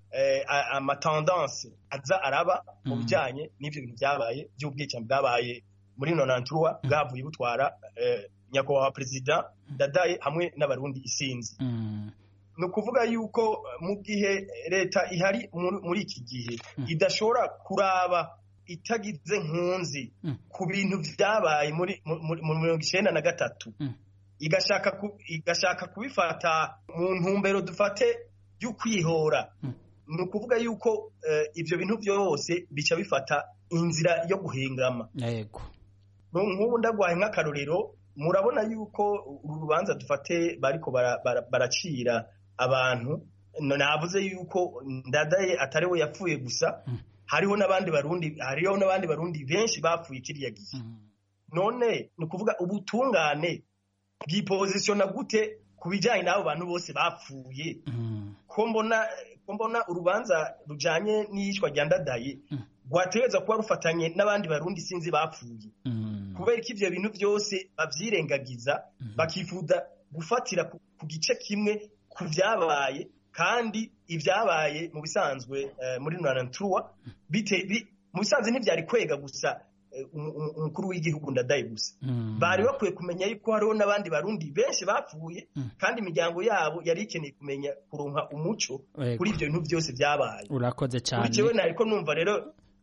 amatendanse aza araba mu bijyanye n'ibyo bintu byabaye by'ubwicanyi bwabaye muri nonanturuwa bwavuye butwara nyakubahwa perezida dadaye hamwe n'abarundi isinzi ni ukuvuga yuko mu gihe leta ihari muri iki gihe idashobora kuraba itagize nkunzi ku bintu byabaye muri mirongo icyenda na gatatu igashaka kubifata mu ntumbero dufate y'ukwihora ni ukuvuga yuko ibyo bintu byose bica bifata inzira yo guhingama nk'ubu ndagwaye nk'akarorero murabona yuko uru rubanza dufate bariko baracira abantu navuze yuko ndadaye atari we yapfuye gusa hariho n'abandi barundi hariho n'abandi barundi benshi bapfuye kiriya gihe none ni ukuvuga ubutungane bwipozisiona gute ku bijyanye n'abo bantu bose bapfuye ko mbona ko mbona urubanza rujyanye n'iyicwa rya ndadaye rwategereza kuba rufatanye n'abandi barundi sinzi bapfuye kubera ko ibyo bintu byose babyirengagiza bakifuza gufatira ku gice kimwe ku byabaye kandi ibyabaye mu bisanzwe muri nonanturuwa mu bisanzwe ntibyari kwega gusa umukuru w'igihugu ndadaye gusa bari bakwiye kumenya yuko hariho n'abandi barundi benshi bapfuye kandi imiryango yabo yari ikeneye kumenya kuronka umuco kuri ibyo bintu byose byabaye urakoze cyane kuri kiwe nariko numva rero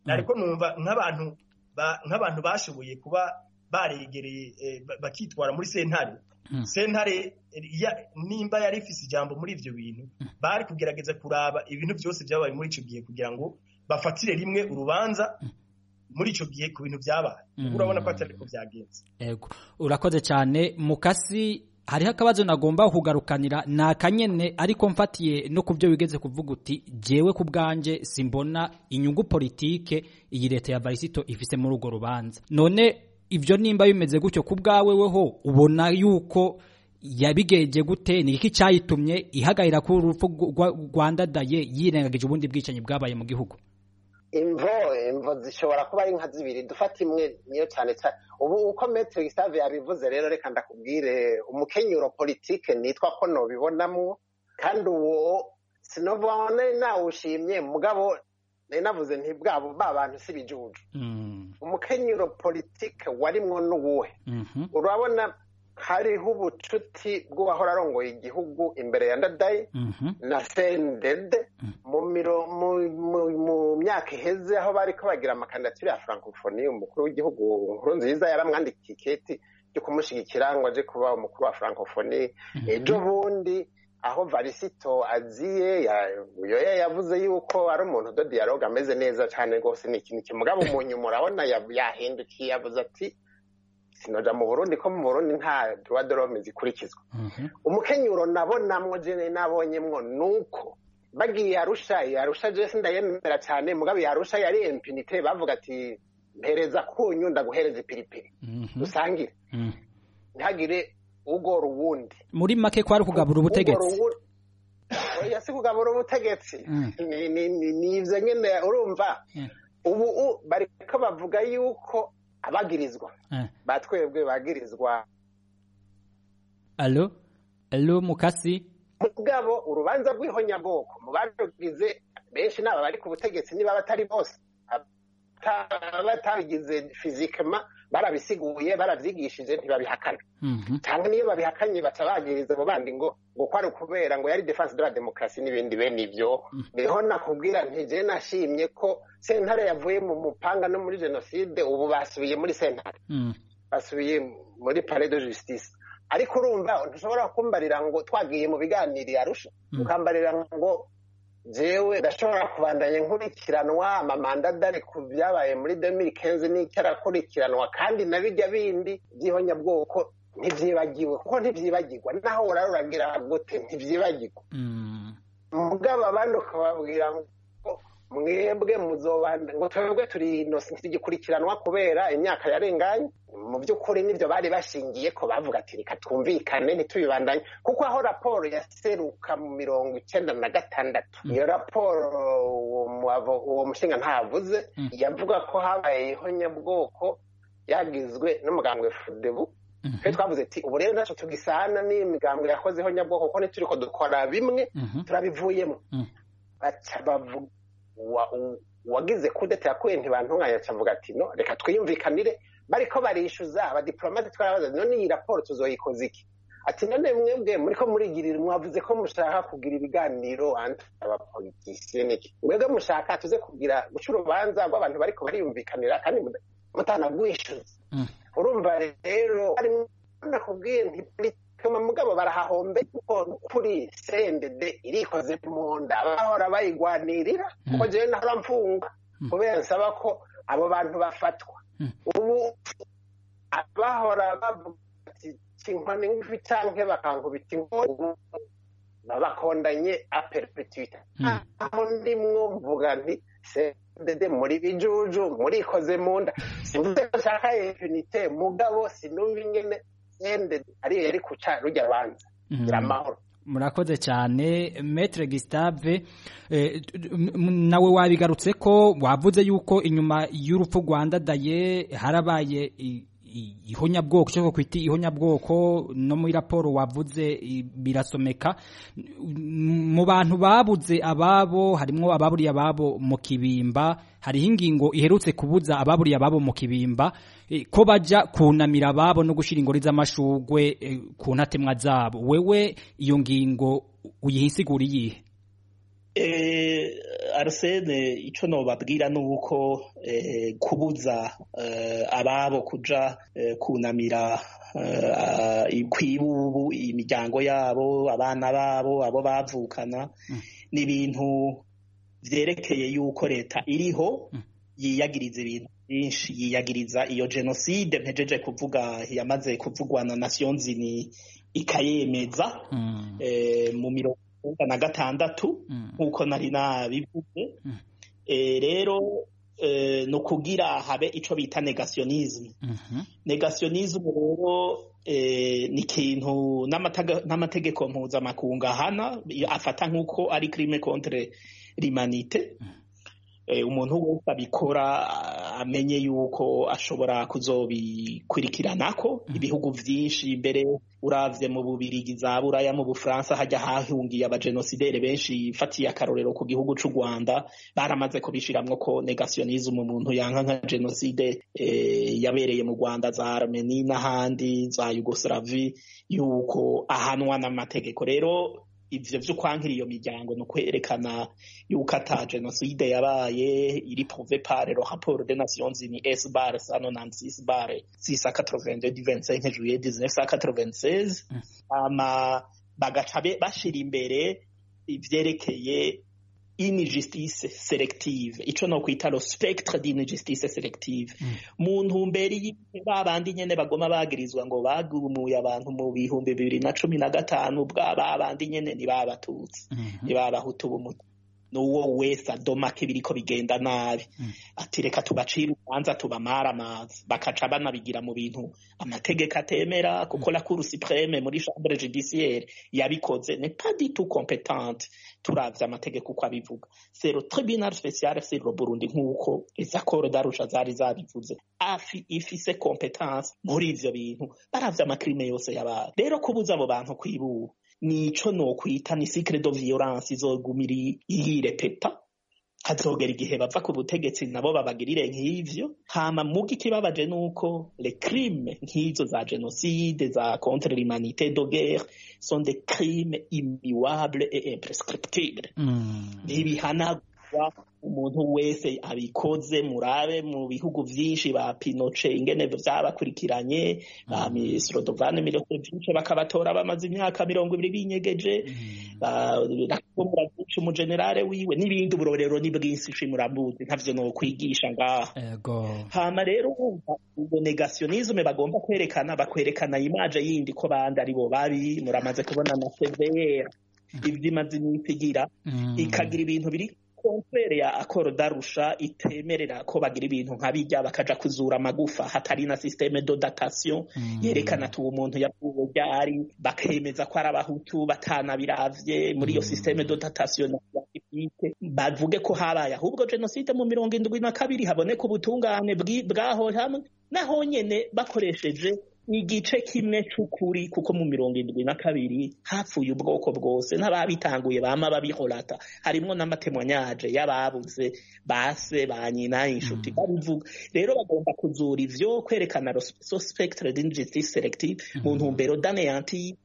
ariko numva nk'abantu nk'abantu bashoboye kuba baregereye bakitwara muri sentare sentare nimba yari ifise ijambo muri ivyo bintu bari kugerageza kuraba ibintu byose byabaye muri ico gihe kugira ngo bafatire rimwe urubanza muri ico gihe ku bintu byabaye urabona ko atari ko byagenze yego urakoze cyane mukasi hariho akabazo nagomba kugarukanira ni akanyene ariko mfatiye no ku byo wigeze kuvuga uti jewe ku bwanjye simbona inyungu politike iyi leta ya varisito ifise muri urwo rubanza none ibyo nimba bimeze gutyo ku bwawe weho ubona yuko yabigeje gute ni iki cyayitumye ihagarira ku urupfu rwandadaye yirengagije ubundi bwicanyi bwabaye mu gihugu imvo imvo zishobora kuba ari nka zibiri dufata imwe niyo cyane cyane ubu uko metero gisave yabivuze rero reka ndakubwire umukenyuro politike nitwa ko nobibonamo kandi uwo sinobona nawushimye mugabo nari navuze nti bwabo ba bantu si bijuju umukenyuro politike warimwo n'uwuhe urabona hariho ubucuti bw'uwahora arongoye igihugu imbere ya ndadaye na sendede mu myaka iheze aho bari ko bagira amakandidatire ya francophonie umukuru w'igihugu nkuru nziza yaramwandikiye iketi ryo kumushyigikira ngo aje kuba umukuru wa francophonie ejo bundi aho varisito aziye uyoya yavuze yuko ari umuntu do dialogue ameze neza cyane rwose ni ikintu kimugaba umuntu murabona yahindukiye yavuze ati sinoja mu burundi ko mu burundi nta droit de l'homme zikurikizwa umukenyuro nabonamwo jene nabonyemwo nuko bagiye arusha arusha je sindayemera cyane mugabo yarusha yari impunite bavuga ati mpereza kunyu ndaguhereza ipiripiri dusangire ntihagire ugora uwundi muri make kwari kugabura ubutegetsi oya si kugabura ubutegetsi ni ivyo nyene urumva ubu bariko bavuga yuko abagirizwa batwebwe bagirizwa alo alo mukasi mugabo urubanza rw'ihonyabwoko mu barugize benshi n'aba bari ku butegetsi niba batari bose batabigize fizikama barabisiguye barabyigishije ntibabihakana cyangwa niyo babihakanye baca bagiriza abo bandi ngo ngo kwari ukubera ngo yari defense de la demokarasi n'ibindi bene ibyo niho nakubwira ntije nashimye ko sentare yavuye mu mupanga no muri jenoside ubu basubiye muri sentare basubiye muri palais de justice ariko urumva ntushobora kumbarira ngo twagiye mu biganiro arusha ukambarira ngo jewe ndashobora kubandanya nkurikiranwa amamanda adari ku byabaye muri demiri kenzi n'icyarakurikiranywa kandi na bijya bindi by'ihonyabwoko ntibyibagiwe kuko ntibyibagirwa naho uraruragira gute ntibyibagirwa mugabo abandi ukababwira ngo mwebwe muzobanda ngo twebwe turi inosi ntigikurikiranwa kubera imyaka yarenganye mu by'ukuri nibyo bari bashingiye ko bavuga ati reka twumvikane ntitubibandanye kuko aho raporo yaseruka mu mirongo icyenda na gatandatu iyo raporo uwo mushinga ntavuze yavuga ko habaye ihonyabwoko yagizwe n'umugambwe fudebu twe twavuze ati ubu rero ntacyo tugisana n'imigambwe yakoze ihonyabwoko kuko ntituri ko dukora bimwe turabivuyemo baca bavuga uwagize kudeta yakuye ntibantunganya acavuga ati no reka twiyumvikanire bariko barishyuza abadiplomate twarabaza none iyi raporo tuzoyikoza iki ati none mwebwe muriko murigirira mwavuze ko mushaka kugira ibiganiro abapolitisiye niki mwebwe mushaka tuze kugira guca urubanza rw'abantu bariko bariyumvikanira kandi mutanagwishyuza urumva rero nakubwiye ntipolitike mugabo barahahombe kuko kuri sendede irikoze mu nda bahora bayigwanirira kuko jewe nahora mfunga kubera nsaba ko abo bantu bafatwa ubu abahora bavuga ati kinkoni ngufi canke bakankubita inkoni babakondanye a perpetuite aho ndimwo mvuga nti sendede muri bijuju murikoze mu nda simvuze ko nshaka impunite mugabo sinumva ingene sendede ariyo yari kuca rujya banza gira amahoro murakoze cyane metre Gustave nawe wabigarutse ko wavuze yuko inyuma y'urupfu rwandadaye harabaye ihonyabwoko cyo kwita ihonyabwoko no muri raporo wavuze birasomeka mu bantu babuze ababo harimo ababuriye ababo mu kibimba hariho ingingo iherutse kubuza ababuriye ababo mu kibimba ko bajya kunamira ababo no gushyira ingori z'amashugwe ku ntatemwa zabo wewe iyo ngingo uyihisigura iyihe Eh, Arsene ico nobabwira nuko eh, kubuza eh, ababo kuja eh, kunamira eh, kwibubu imiryango yabo abana babo abo bavukana Mm. ni ibintu vyerekeye yuko leta iriho Mm. yiyagiriza ibintu byinshi yiyagiriza iyo jenoside mpejeje kuvuga yamaze kuvugwa na Nations Unies ikayemeza Mm. eh, mu mirongo icyenda na gatandatu Mm. nk'uko nari nabivuze Mm. Eh, rero eh, ni ukugira habe ico bita negationisme Mhm. negationisme rero eh, ni ikintu n'amataga- n'amategeko mpuzamakungu ahana afata nk'uko ari crime contre l'humanité eh, umuntu wese abikora ah, amenye yuko ashobora kuzobikurikiranako ibihugu vyinshi mbere uravye mu bubirigi za buraya mu bufaransa hajya hahungiye abajenosidere benshi fatiye akarorero ku gihugu c'u rwanda baramaze kubishiramwo ko negationisme umuntu yanka nka jenoside eh, yabereye mu rwanda za armeni n'ahandi za yugoslavi yuko ahanwa n'amategeko rero ivyo vyo kwankira iyo miryango ni ukwerekana yuko ata jenoside yabaye iri prouvé par le rapport des Nations Unies S bar 196 bar 682 du 25 juillet 1996 ama bagaca be- bashira imbere ivyerekeye injustice selective ico no kwita lo spectre d'injustice selective mu ntumbero y'igihe babandi nyene bagoma bagirizwa ngo bagumuye abantu mu bihumbi bibiri na cumi na gatanu bwa babandi nyene ntibabatutsi Mhm. ntibabahutu b'umutu n'uwo wese adomake biriko bigenda nabi Mm. ati reka tubacire urubanza tubamara amazi bakaca banabigira mu bintu amategeko atemera kuko la cour supreme muri chambre judiciaire yabikoze n'est pas du tout compétente turavye amategeko uko abivuga c'est le tribunal spécial sur le Burundi nk'uko les accords d'Arusha zari zabivuze afi ifise compétence muri ivyo bintu baravye amakrime yose yabaye rero kubuza abo bantu kwibura nico nokwita ni cycle de violence izogumira yirepeta hazogera igihe bava ku butegetsi nabo babagirire nk'ivyo hama muga ikibabaje nuko les crimes nk'izo za genocide za contre l'humanité de guerre sont des crimes immuables et imprescriptibles Mm. ntibihanagwa umuntu wese abikoze murabe mu bihugu vyinshi ba Pinochet ingene vyabakurikiranye ba Misrodovane Milosevic bakabatora bamaze imyaka mirongo ibiri binyegeje bakomura byinshi umugenerale wiwe n'ibindi uburorero ni bwinshi muramuzi ntavyo no kwigisha ngaha Ego. hama rero wumva ubwo negationisme bagomba kwerekana bakwerekana imaje yindi ko bandi ari bo babi muramaze kubona na severe ivyo imaze iminsi igira Mm. ikagira ibintu biri konfere ya akoro darusha itemerera ko bagira ibintu nka bijya bakaja kuzura amagufa hatari na systeme de datation Mm. yerekana ati uwo muntu yapfuye ryari bakemeza ko ari abahutu batanabiravye muri iyo Mm. systeme de datation na scientifique bavuge ko habaye ahubwo jenoside mu mirongo indwi na kabiri haboneka ubutungane bwi- bwaho hamwe naho nyene bakoresheje igice kimwe c'ukuri kuko mu mirongo indwi na kabiri hapfuye ubwoko bwose n'ababitanguye bama babihorata harimwo n'amatemwanyaje y'ababuze base ba nyina inshuti Mm. babivuga rero bagomba kuzura ivyo kwerekana lo- so spectre d'injustice selective mu Mhm. ntumbero d'anéantir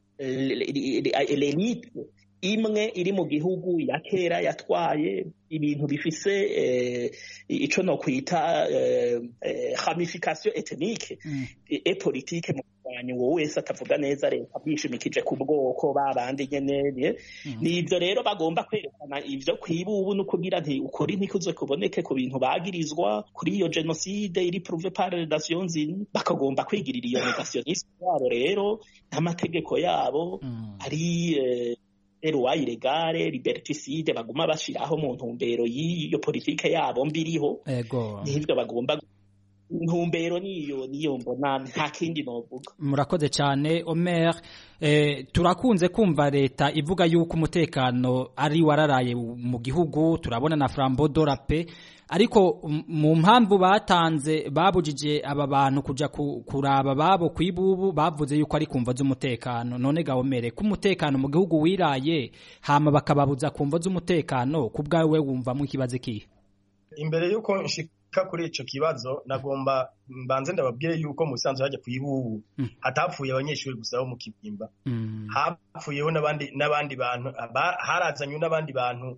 l'élite imwe iri mu gihugu ya kera yatwaye ibintu bifise eh, ico no kwita eh, eh, ramification ethnique Mm. e politike mu kurwanya uwo wese atavuga neza leta bishimikije ku bwoko babandi nyene Mhm. nivyo rero bagomba kwerekana ivyo kwiba ubu no kugira nti ukuri ntikuze kuboneke ku bintu bagirizwa kuri iyo jenoside iri prouve par les Nations Unies bakagomba kwigirira iyo negationisme yabo rero n'amategeko yabo Mm. ari eh, loi ilegale liberticide baguma bashiraho mu ntumbero y'iyo politike yabo mbiriho Ego. n'ivyo bagomba intumbero niyo niyo mbona nta kindi novuga murakoze cyane omer eh, turakunze kumva leta ivuga yuko umutekano ari wararaye mu gihugu turabona na frambo dorape ariko m- mu mpamvu batanze babujije aba bantu kuja ku- kuraba babo kwibubu bavuze yuko ari kumva z'umutekano none gahomere ko umutekano mu gihugu wiraye hama bakababuza kumva z'umutekano ku bwawe wumvamo ikibazo kihe imbere y'uko nshika kuri ico kibazo nagomba mbanze ndababwire yuko mu bisanzwe hajya kuyibubu Mm. hatapfuye abanyeshuri gusa bo mu kibimba Mm. hapfuyeho n'abandi n'abandi bantu aba- harazanywe n'abandi bantu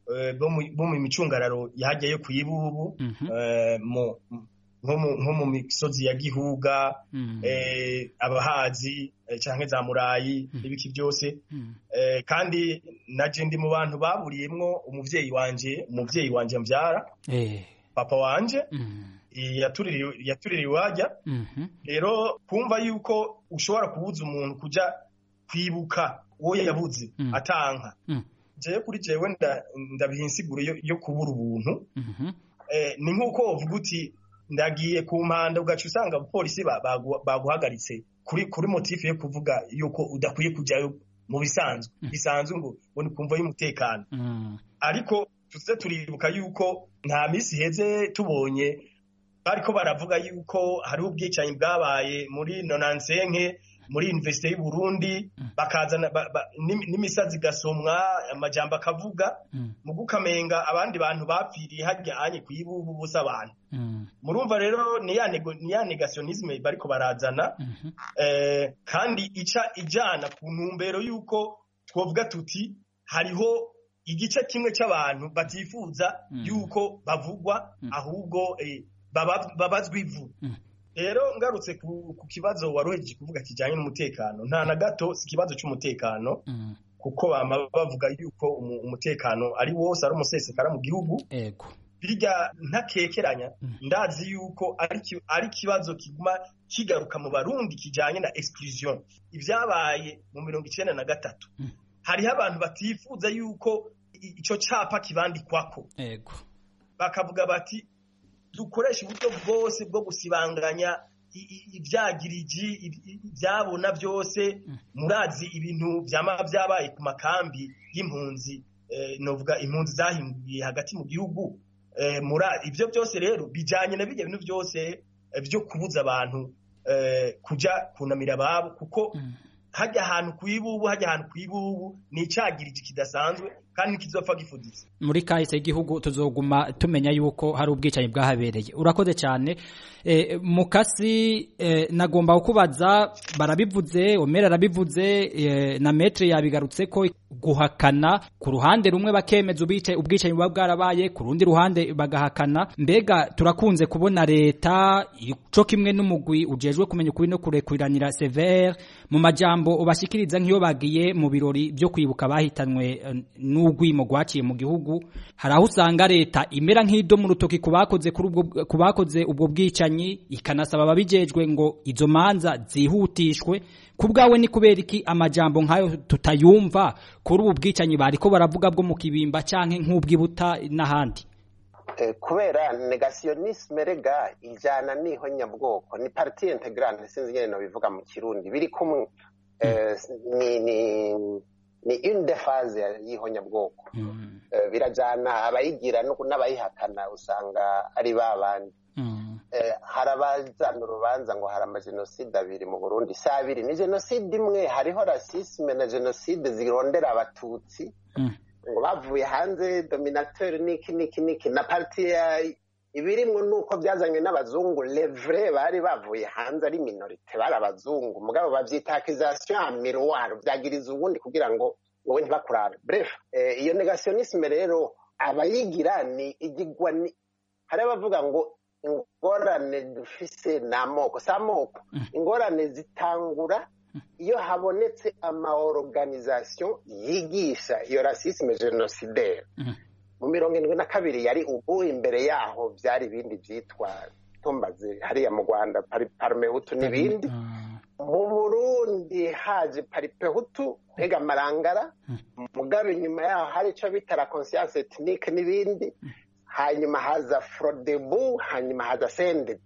eh, bo mu- bo mu micungararo yahajya yo ku ibubu Mhm. eh, mu- nko mu- nko mu misozi ya gihuga Mm. eh, abahazi eh, canke za murayi n'ibiki byose Mm. eh, kandi naje ndi mu bantu baburiyemwo umuvyeyi wanje umuvyeyi wanje mvyara Eh. papa wanje Mm. eh, yatuririwe yatuririwe iwajya Mhm. rero kumva yuko ushobora kubuza umuntu kuja kwibuka uwo yabuze Mm. atanka Mm. jewe kuri jewe nda- ndabiha insiguro yo, yo kubura ubuntu Mhm. eh, ni nk'uko wovuga uti ndagiye ku mpanda ugaca usanga abapolisi ba- bagu- baguhagaritse kuri kuri motifu yo kuvuga yuko udakwiye kujyayo mu bisanzwe bisanzwe ngo ngo ni kumva y'umutekano Mm. ariko tuze turibuka yuko nta minsi iheze tubonye bariko baravuga yuko hariho ubwicanyi bwabaye muri nonansenke muri universite y'u Burundi bakazana ba- ba- n'imi- n'imisazi igasomwa amajambo akavuga Mm. mu gukamenga abandi bantu bapfiriye harya anye ku ibubu busa abantu Mm. murumva rero ni ya nego- ni ya negationisme bariko barazana Mhm. eh, kandi ica ijana ku ntumbero y'uko twovuga tuti hariho igice kimwe c'abantu batifuza Mm. yuko bavugwa Mm. ahubwo eh, baba- babazwa ivu Mm. rero ngarutse ku, ku kibazo waruhejeje kuvuga kijanye n'umutekano nta na gato si ikibazo c'umutekano Mm. kuko bama bavuga yuko umu- umutekano ari wose ari umusesekara mu gihugu Ego. birya ntakekeranya Mm. ndazi yuko ari ki- ari ikibazo kiguma kigaruka mu barundi kijanye na exclusion ibyabaye mu mirongo icenda na gatatu Mm. hariho abantu batifuza yuko i- ico capa kibandikwako Ego. bakavuga bati dukoresha uburyo bwose bwo gusibanganya i- i- ivyagiriji i- i- ivyabona byose murazi ibintu vyama vyabaye ku makambi y'impunzi eh, novuga impunzi zahinduye hagati mu gihugu eh, mura ivyo byose rero bijanye na bijya bintu byose eh, vyo kubuza abantu eh, kuja kunamira ababo kuko Mm. hajya ahantu ku ibubu hajya ahantu ku ibubu ni icagiriji kidasanzwe kandi ntikizopfa gifuditse muri kahise y'igihugu tuzoguma tumenya yuko hari ubwicanyi bwahabereye urakoze cyane e, mukasi e, nagomba kukubaza barabivuze omera arabivuze e, na metre yabigarutse ko guhakana ku ruhande rumwe bakemeza ubice ubwicanyi buba bwarabaye ku rundi ruhande bagahakana mbega turakunze kubona leta ico kimwe n'umugwi ujejwe kumenya ukuri no kurekuriranira severe mu majambo ubashikiriza nk'iyo bagiye mu birori byo kwibuka bahitanwe eh, n'ugwimo gwaciye mu gihugu hari aho usanga leta imera nk'ido mu rutoki ku bakoze kuri ubwo ku bakoze ubwo bwicanyi ikanasaba ababijejwe ngo izo manza zihutishwe ku bwawe ni kubera iki amajambo nk'ayo tutayumva kuri ubu bwicanyi bariko baravuga bwo mu kibimba canke nk'ubwibuta n'ahandi Eh, kubera negationisme rega ijana n'ihonyabwoko ni parti integrante sinzi nyene nobivuga mu kirundi biri kumwe Eh, ni ni ni une des phases y'ihonyabwoko Mm, Eh, birajana abayigira no- n'abayihakana usanga ari ba bandi mm, Eh, hari abazana urubanza ngo hari amajenoside abiri mu burundi si abiri ni jenoside imwe hariho rasisme na jenoside zirondera abatutsi mm, ngo bavuye hanze dominateur niki niki niki na parti ya ibirimwo nuko byazanywe n'abazungu levre bari bavuye hanze ari minorite bari abazungu mugabo bavyita accusation en miroir vyagiriza uwundi kugira ngo wowe ntibakurare bref eh, iyo negationisme rero abayigira ni igigwa ni hari abavuga ngo ingorane dufise ni amoko si amoko ingorane zitangura iyo habonetse amaorganisation yigisha iyo rasisme genocidaire Mhm. mu mirongo indwi na kabiri yari ubu imbere yaho byari ibindi byitwa tumbaze hariya mu rwanda pari- parmehutu n'ibindi mm, mu burundi haje paripehutu ntega amarangara mugabe inyuma yaho hari icyo bita la conscience ethnique n'ibindi hanyuma haza frodebu hanyuma haza sendede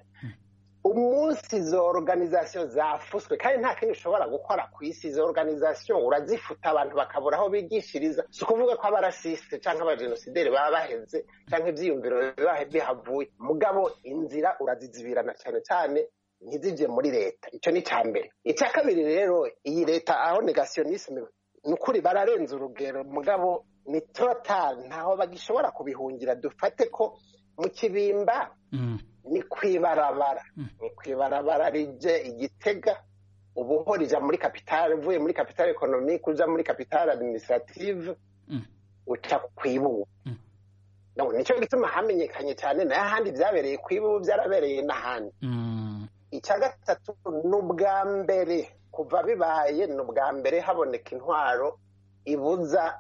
umunsi izo organisation zafuswe kandi nta kindi ushobora gukora ku isi izo organisation urazifuta abantu bakabura aho bigishiriza si ukuvuga ko abarasiste cyangwa abajenosideri baba baheze cyangwa ibyiyumviro biba bihavuye mugabo inzira urazizibirana cyane cyane ntizije muri leta icyo ni icya mbere icya kabiri rero iyi leta aho negationisme ni ukuri bararenze urugero mugabo ni total ntaho bagishobora kubihungira dufate ko mu kibimba mm, ni kwibarabara ni kwibarabara rije igitega ubuho rija muri kapitale uvuye muri kapitale economique uja muri kapitale administrative Mm. uca kwibubu nicyo gituma hamenyekanye cyane nayo ahandi byabereye kwibubu byarabereye n'ahandi icya gatatu ni ubwa mbere kuva bibaye ni ubwa mbere haboneka intwaro ibuza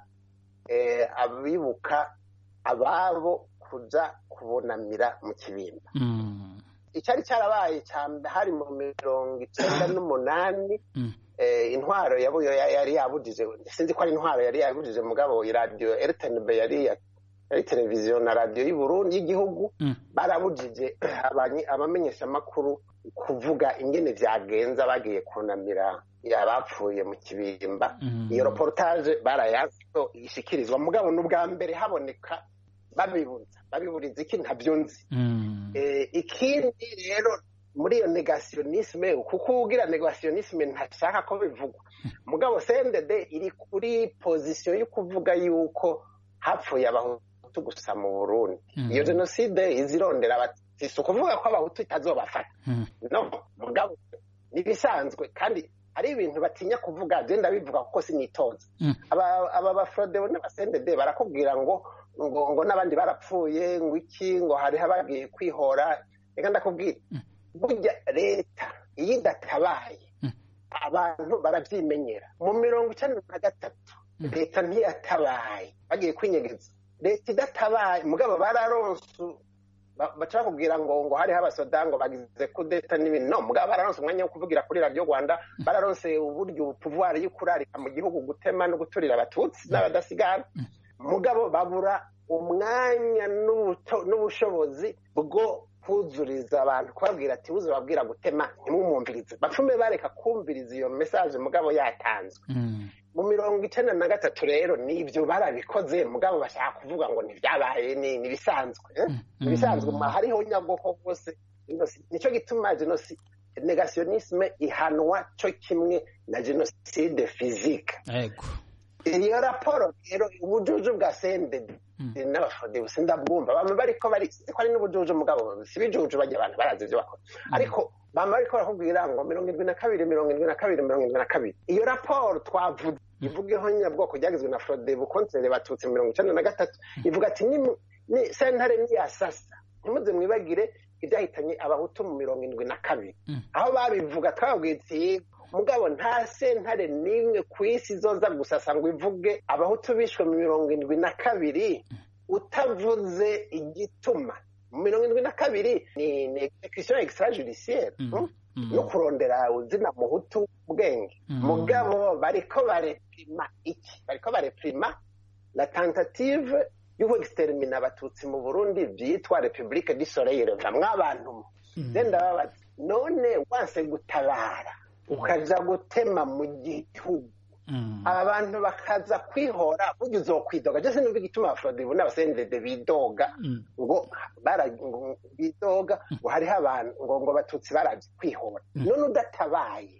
abibuka ababo kuja kubunamira mu kibimba icyari cyarabaye hari mu mirongo icyenda n'umunani intwaro yari yabujije sinzi ko ari intwaro yari yabujije mugabo iradiyo rtnb yari yari televiziyo na radiyo y'uburundi y'igihugu barabujije abamenyeshamakuru kuvuga ingene vyagenza bagiye kunamira abapfuye mu kibimba iyo reportage barayazi ko ishikirizwa mugabo n'ubwa mbere haboneka babibuza babiburiza iki ntabyo nzi ikindi rero muri iyo negationisme kuko ugira negationisme ntashaka ko bivugwa mugabo CNDD iri kuri position yo kuvuga yuko hapfuye abahutu gusa mu Burundi iyo jenoside izirondera abatutsi si ukuvuga ko abahutu itazobafata no mugabo nibisanzwe kandi hari ibintu batinya kuvuga genda bivuga kuko sinitoza aba bafrodewo n'abasendede barakubwira ngo ngo ngo n'abandi barapfuye ngo iki ngo hariho abagiye kwihora reka ndakubwira burya leta iyo idatabaye abantu barabyimenyera mu mirongo icyenda na gatatu leta ntiyatabaye bagiye kwinyegeza leta idatabaye mugabo bararonse baca bakubwira ngo ngo hariho abasoda ngo bagize kudeta n'ibintu no mugabo bararonse umwanya wo kuvugira kuri radiyo rwanda bararonse uburyo puvuwari yo kurarika mu gihugu gutema no guturira abatutsi n'abadasigara mugabo babura umwanya n'ubushobozi bwo kuzuriza abantu kubabwira ati buze babwira gutema ntimumwumvirize bapfume bareka kumviriza iyo mesaje mugabo yatanzwe mu mirongo icyenda na gatatu rero nibyo barabikoze mugabo bashaka kuvuga ngo ntibyabaye ni ibisanzwe ibisanzwe hariho nyabwoko bwose nicyo gituma jenoside negationisme ihanwa cyo kimwe na jenoside fizike iyo raporo rero ubujuju bwa sendedi n'abafode sindabwumva bamwe bariko bari ko ari n'ubujuju mugabo si bijuju bajya abantu barazi ibyo bakora ariko bamwe bariko barakubwira ngo mirongo irindwi na kabiri mirongo irindwi na kabiri mirongo irindwi na kabiri iyo raporo twavuze ivugeho nyabwoko ryagizwe na frode bukontere batutsi mirongo icyenda na gatatu ivuga ati ni sentare niyasasa ntimuze mwibagire ibyahitanye abahutu mu mirongo irindwi na kabiri aho babivuga twababwiye ati mugabo nta sentare n'imwe ku isi izoza gusasa ngo ivuge abahutu bishwe mu mirongo irindwi na kabiri utavuze igituma mu mirongo irindwi na kabiri ni ni execution extrajudiciaire no kurondera uzina muhutu ubwenge mugabo bariko barepima iki bariko barepima la tentative y'uko extermina abatutsi mu burundi byitwa republique du soleil vamwe abantu zenda babaza none wanse gutabara ukaja gutema mu gihugu aba bantu bakaza kwihora burya uzokwidoga je sinumva igituma abafrodibu n'abasendede bidoga ngo bidoga ngo hariho abantu ngo ngo abatutsi barazi kwihora none udatabaye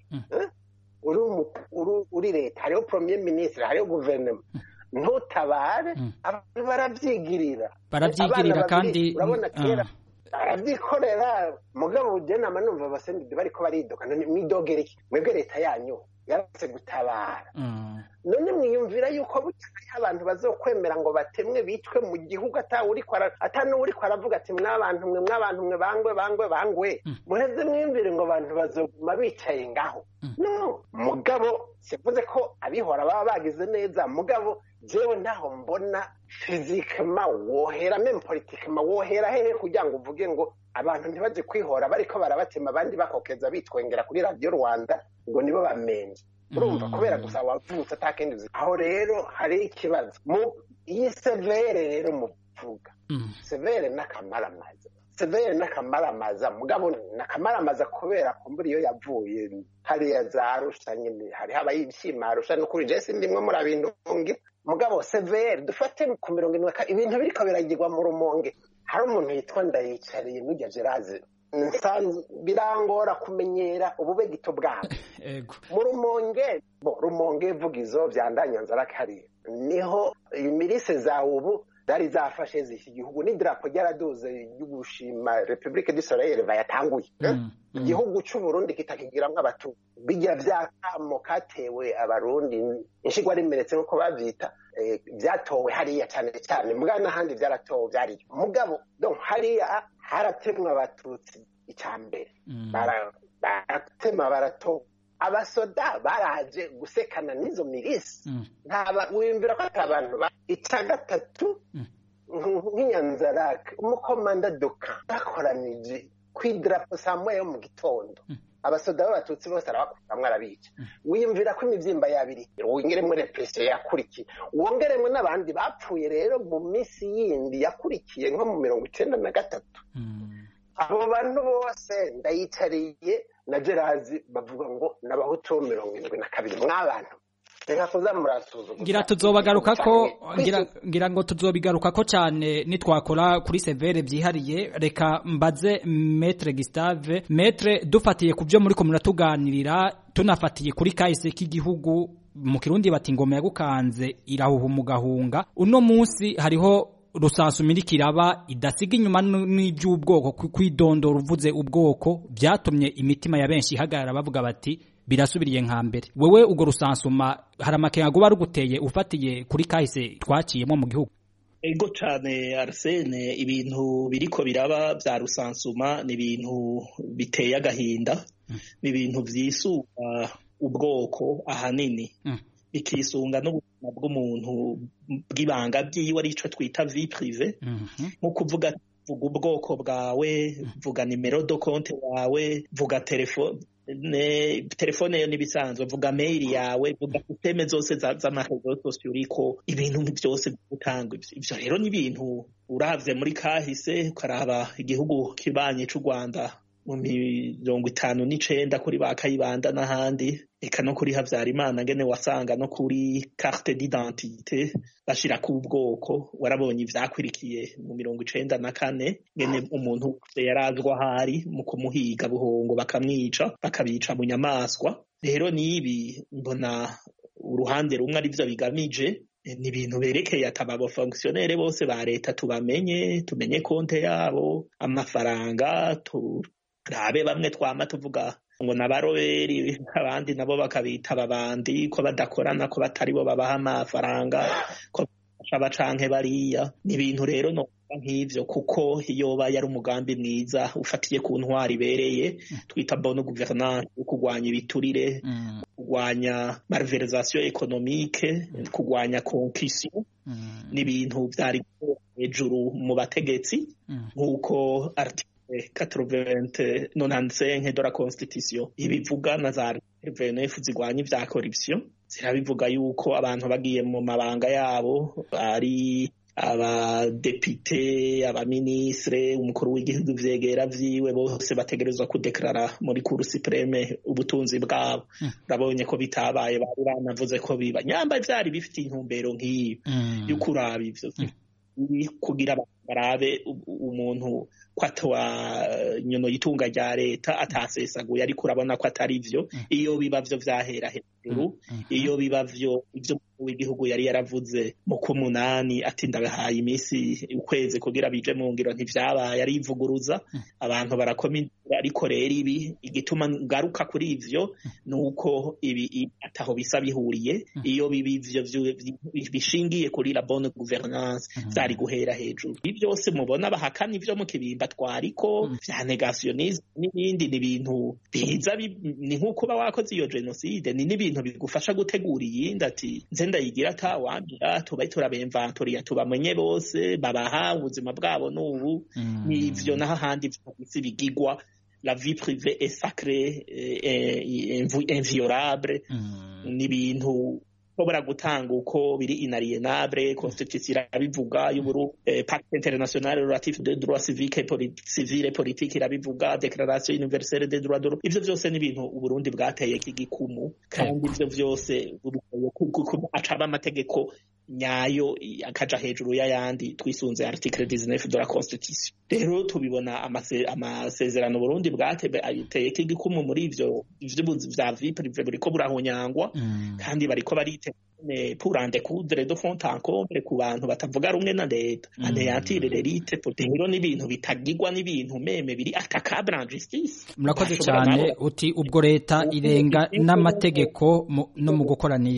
uri leta hariho premier ministre hariho guverinoma ntutabare abantu barabyigirira barabyigirira kandi urabona kera barabyikorera mugabo ugenama numva abasendede bariko baridoga mwidogera iki mwebwe leta yanyu yaratse gutabara none mwiyumvira yuko butakaye abantu bazokwemera ngo batemwe bicwe mu gihugu atanuwuriko aravuga ati mwabantu mwe mwabantu mwe bangwe bangwe bangwe muheze mwiyumvire ngo abantu bazoguma bicaye ngaho no mugabo sivuze ko abihora baba bagize neza mugabo jewe ntaho mbona fizikema wohera meme politikema wohera hehe kugira ngo uvuge ngo abantu ntibaje kwihora bariko barabatema abandi bakokeza bitwengera kuri radiyo rwanda ngo nibo bamenje urumva kubera gusa wavutse atakindi uzi aho rero hari ikibazo mu iyi severe rero muvuga severe n'akamaramaza severe n'akamaramaza mugabo n'akamaramaza kubera kumbura iyo yavuye hariya za arusha nyine hariho abayishima arusha n'ukuri je sindimwe muri abintunge mugabo severe dufate ku mirongo irindwi ibintu biriko biragirwa mu rumonge hari umuntu yitwa ndayicariye n'ujya geraze birangora kumenyera ububegito bwabo mu rumonge bo rumonge vugizo byandanyanzara kariya niho imirise za ubu zari zafashe z'iki gihugu n'idarapo ryaraduze ryo gushima repubulike du soleil bayatanguye igihugu c'uburundi kitakigiramwo abatu bijya vyakamo katewe abarundi inshigwa rimeretse nk'uko bavyita byatowe hariya cyane cyane mugabo n'ahandi byaratowe byariyo mugabo hariya haratemwa abatutsi icya mbere baratema baratowe abasoda baraje gusekana n'izo mirisi wiyumvira ko atari abantu icya gatatu nk'inyanzarake umukomanda doka bakoranije ku idarapo saa moya yo mu gitondo abasoda b'abatutsi bose arabakuramwo arabica wiyumvira ko imibyimba yabiri wongeremo represiyo yakurikiye wongeremo n'abandi bapfuye rero mu minsi yindi yakurikiye nko mu mirongo icyenda na gatatu abo bantu bose ndayicariye na gerazi bavuga ngo n'abahutu bo mirongo irindwi na kabiri mw'abantu reka kuza murasuzuma ngira tuzobagaruka ko ngira ngira ngo tuzobigaruka ko cyane nitwakora kuri severe byihariye reka mbaze metre Gustave metre dufatiye ku byo muri ko muratuganirira tunafatiye kuri kahise k'igihugu mu kirundi bati ingoma yagukanze irahuha umugahunga uno munsi hariho rusansu mirikiraba idasiga inyuma n'iby'ubwoko kwidondora uvuze ubwoko byatumye imitima ya benshi ihagarara bavuga bati birasubiriye nka mbere wewe ubwo rusansuma hari amakenga guba ruguteye ufatiye kuri kahise twaciyemo mu gihugu ego cyane arsene ibintu biriko biraba bya rusansuma ni ibintu biteye agahinda ni ibintu byisuba ubwoko ahanini bikisunga n'ubuzima bw'umuntu bw'ibanga byiwe arico twita vie prive nko kuvuga vuga ubwoko bwawe vuga nimero do konte yawe vuga telefone telefone yo n'ibisanzwe vuga mail yawe vuga systeme zose z'amarezo sosiyo uriko ibintu byose gutanga ivyo rero ni ibintu uravye muri kahise ukaraba igihugu kibanye c'u Rwanda mu mirongo itanu n'icenda kuri ba kayibanda n'ahandi eka no kuri habyarimana ngene wasanga no kuri carte d'identité bashirako ubwoko warabonye ivyakurikiye mu mirongo icenda na kane ngene umuntu yarazwa ahari mu kumuhiga buhongo bakamwica bakabica mu nyamaswa rero nibi mbona uruhande rumwe arivyo bigamije ni ibintu berekeye ati aba bafonkisiyonere bose ba leta tubamenye tumenye konte yabo amafaranga turabe bamwe twama tuvuga ngo n'abaroberi abandi nabo bakabita ababandi ko badakorana ko batari bo babaha amafaranga ko bashaba canke bariya ni ibintu rero no nk'ivyo kuko yoba yari umugambi mwiza ufatiye ku ntwari ibereye twita bonne gouvernance yo kurwanya ibiturire kurwanya malversation économique kurwanya concussion ni ibintu vyari hejuru mu bategetsi nk'uko article 80 de la constitution ibivuga na za RVNF zigwanya ivya corruption zirabivuga yuko abantu bagiye mu mabanga yabo ari abadepite abaminisitire umukuru w'igihugu vyegera vyiwe bose bategerezwa kudeklarara muri kuru supreme ubutunzi bwabo urabonye ko bitabaye bari banavuze ko biba nyamba vyari bifite intumbero nk'iyo yo kuraba ivyo kugira barabe umuntu ko atwa nyono yitunga rya leta atasesaguye ariko urabona ko atari vyo iyo biba vyo vyahera hejuru iyo biba vyo ivyo w'igihugu yari yaravuze mu kumunani ati ndabahaye iminsi ukwezi kugira bije mu ngiro ntivyabaye arivuguruza abantu barakoma ariko rero ibi igituma ngaruka kuri ivyo nuko ibi ataho bisa bihuriye iyo bibi ivyo bishingiye kuri la bonne gouvernance vyari guhera hejuru ibi byose mubona bahakana ivyo mu kibimba twariko vya negationisme n'ibindi ni ibintu biza ni nk'uko uba wakoze iyo genocide ni n'ibintu bigufasha gutegura iyindi ati nze ndayigira atawambira tuba turabemvantoriya tubamenye bose babaha ubuzima bwabo n'ubu n'ivyo naho ahandi vyose bigigwa la vie privée est sacrée inviolable ni ibintu ushobora gutanga uko biri inalienable constitution irabivuga y'uburu pacte international relatif de droit civique civile politique irabivuga declaration universelle des droits de l'homme ivyo vyose ni ibintu uburundi bwateye k'igikumu kandi ivyo vyose acaba amategeko nyayo akaja hejuru y'ayandi twisunze article 19 de la constitution rero tubibona amasezerano burundi bwateye k'igikumu muri ivyo vya vie prive buriko burahunyangwa kandi bariko barite pour en découdre de fond en comble ku bantu batavuga rumwe na leta anéantir l'élite rero n'ibintu bitagirwa n'ibintu meme biri attaquable en justice murakoze cyane uti ubwo leta irenga n'amategeko no mu gukora n'ivyo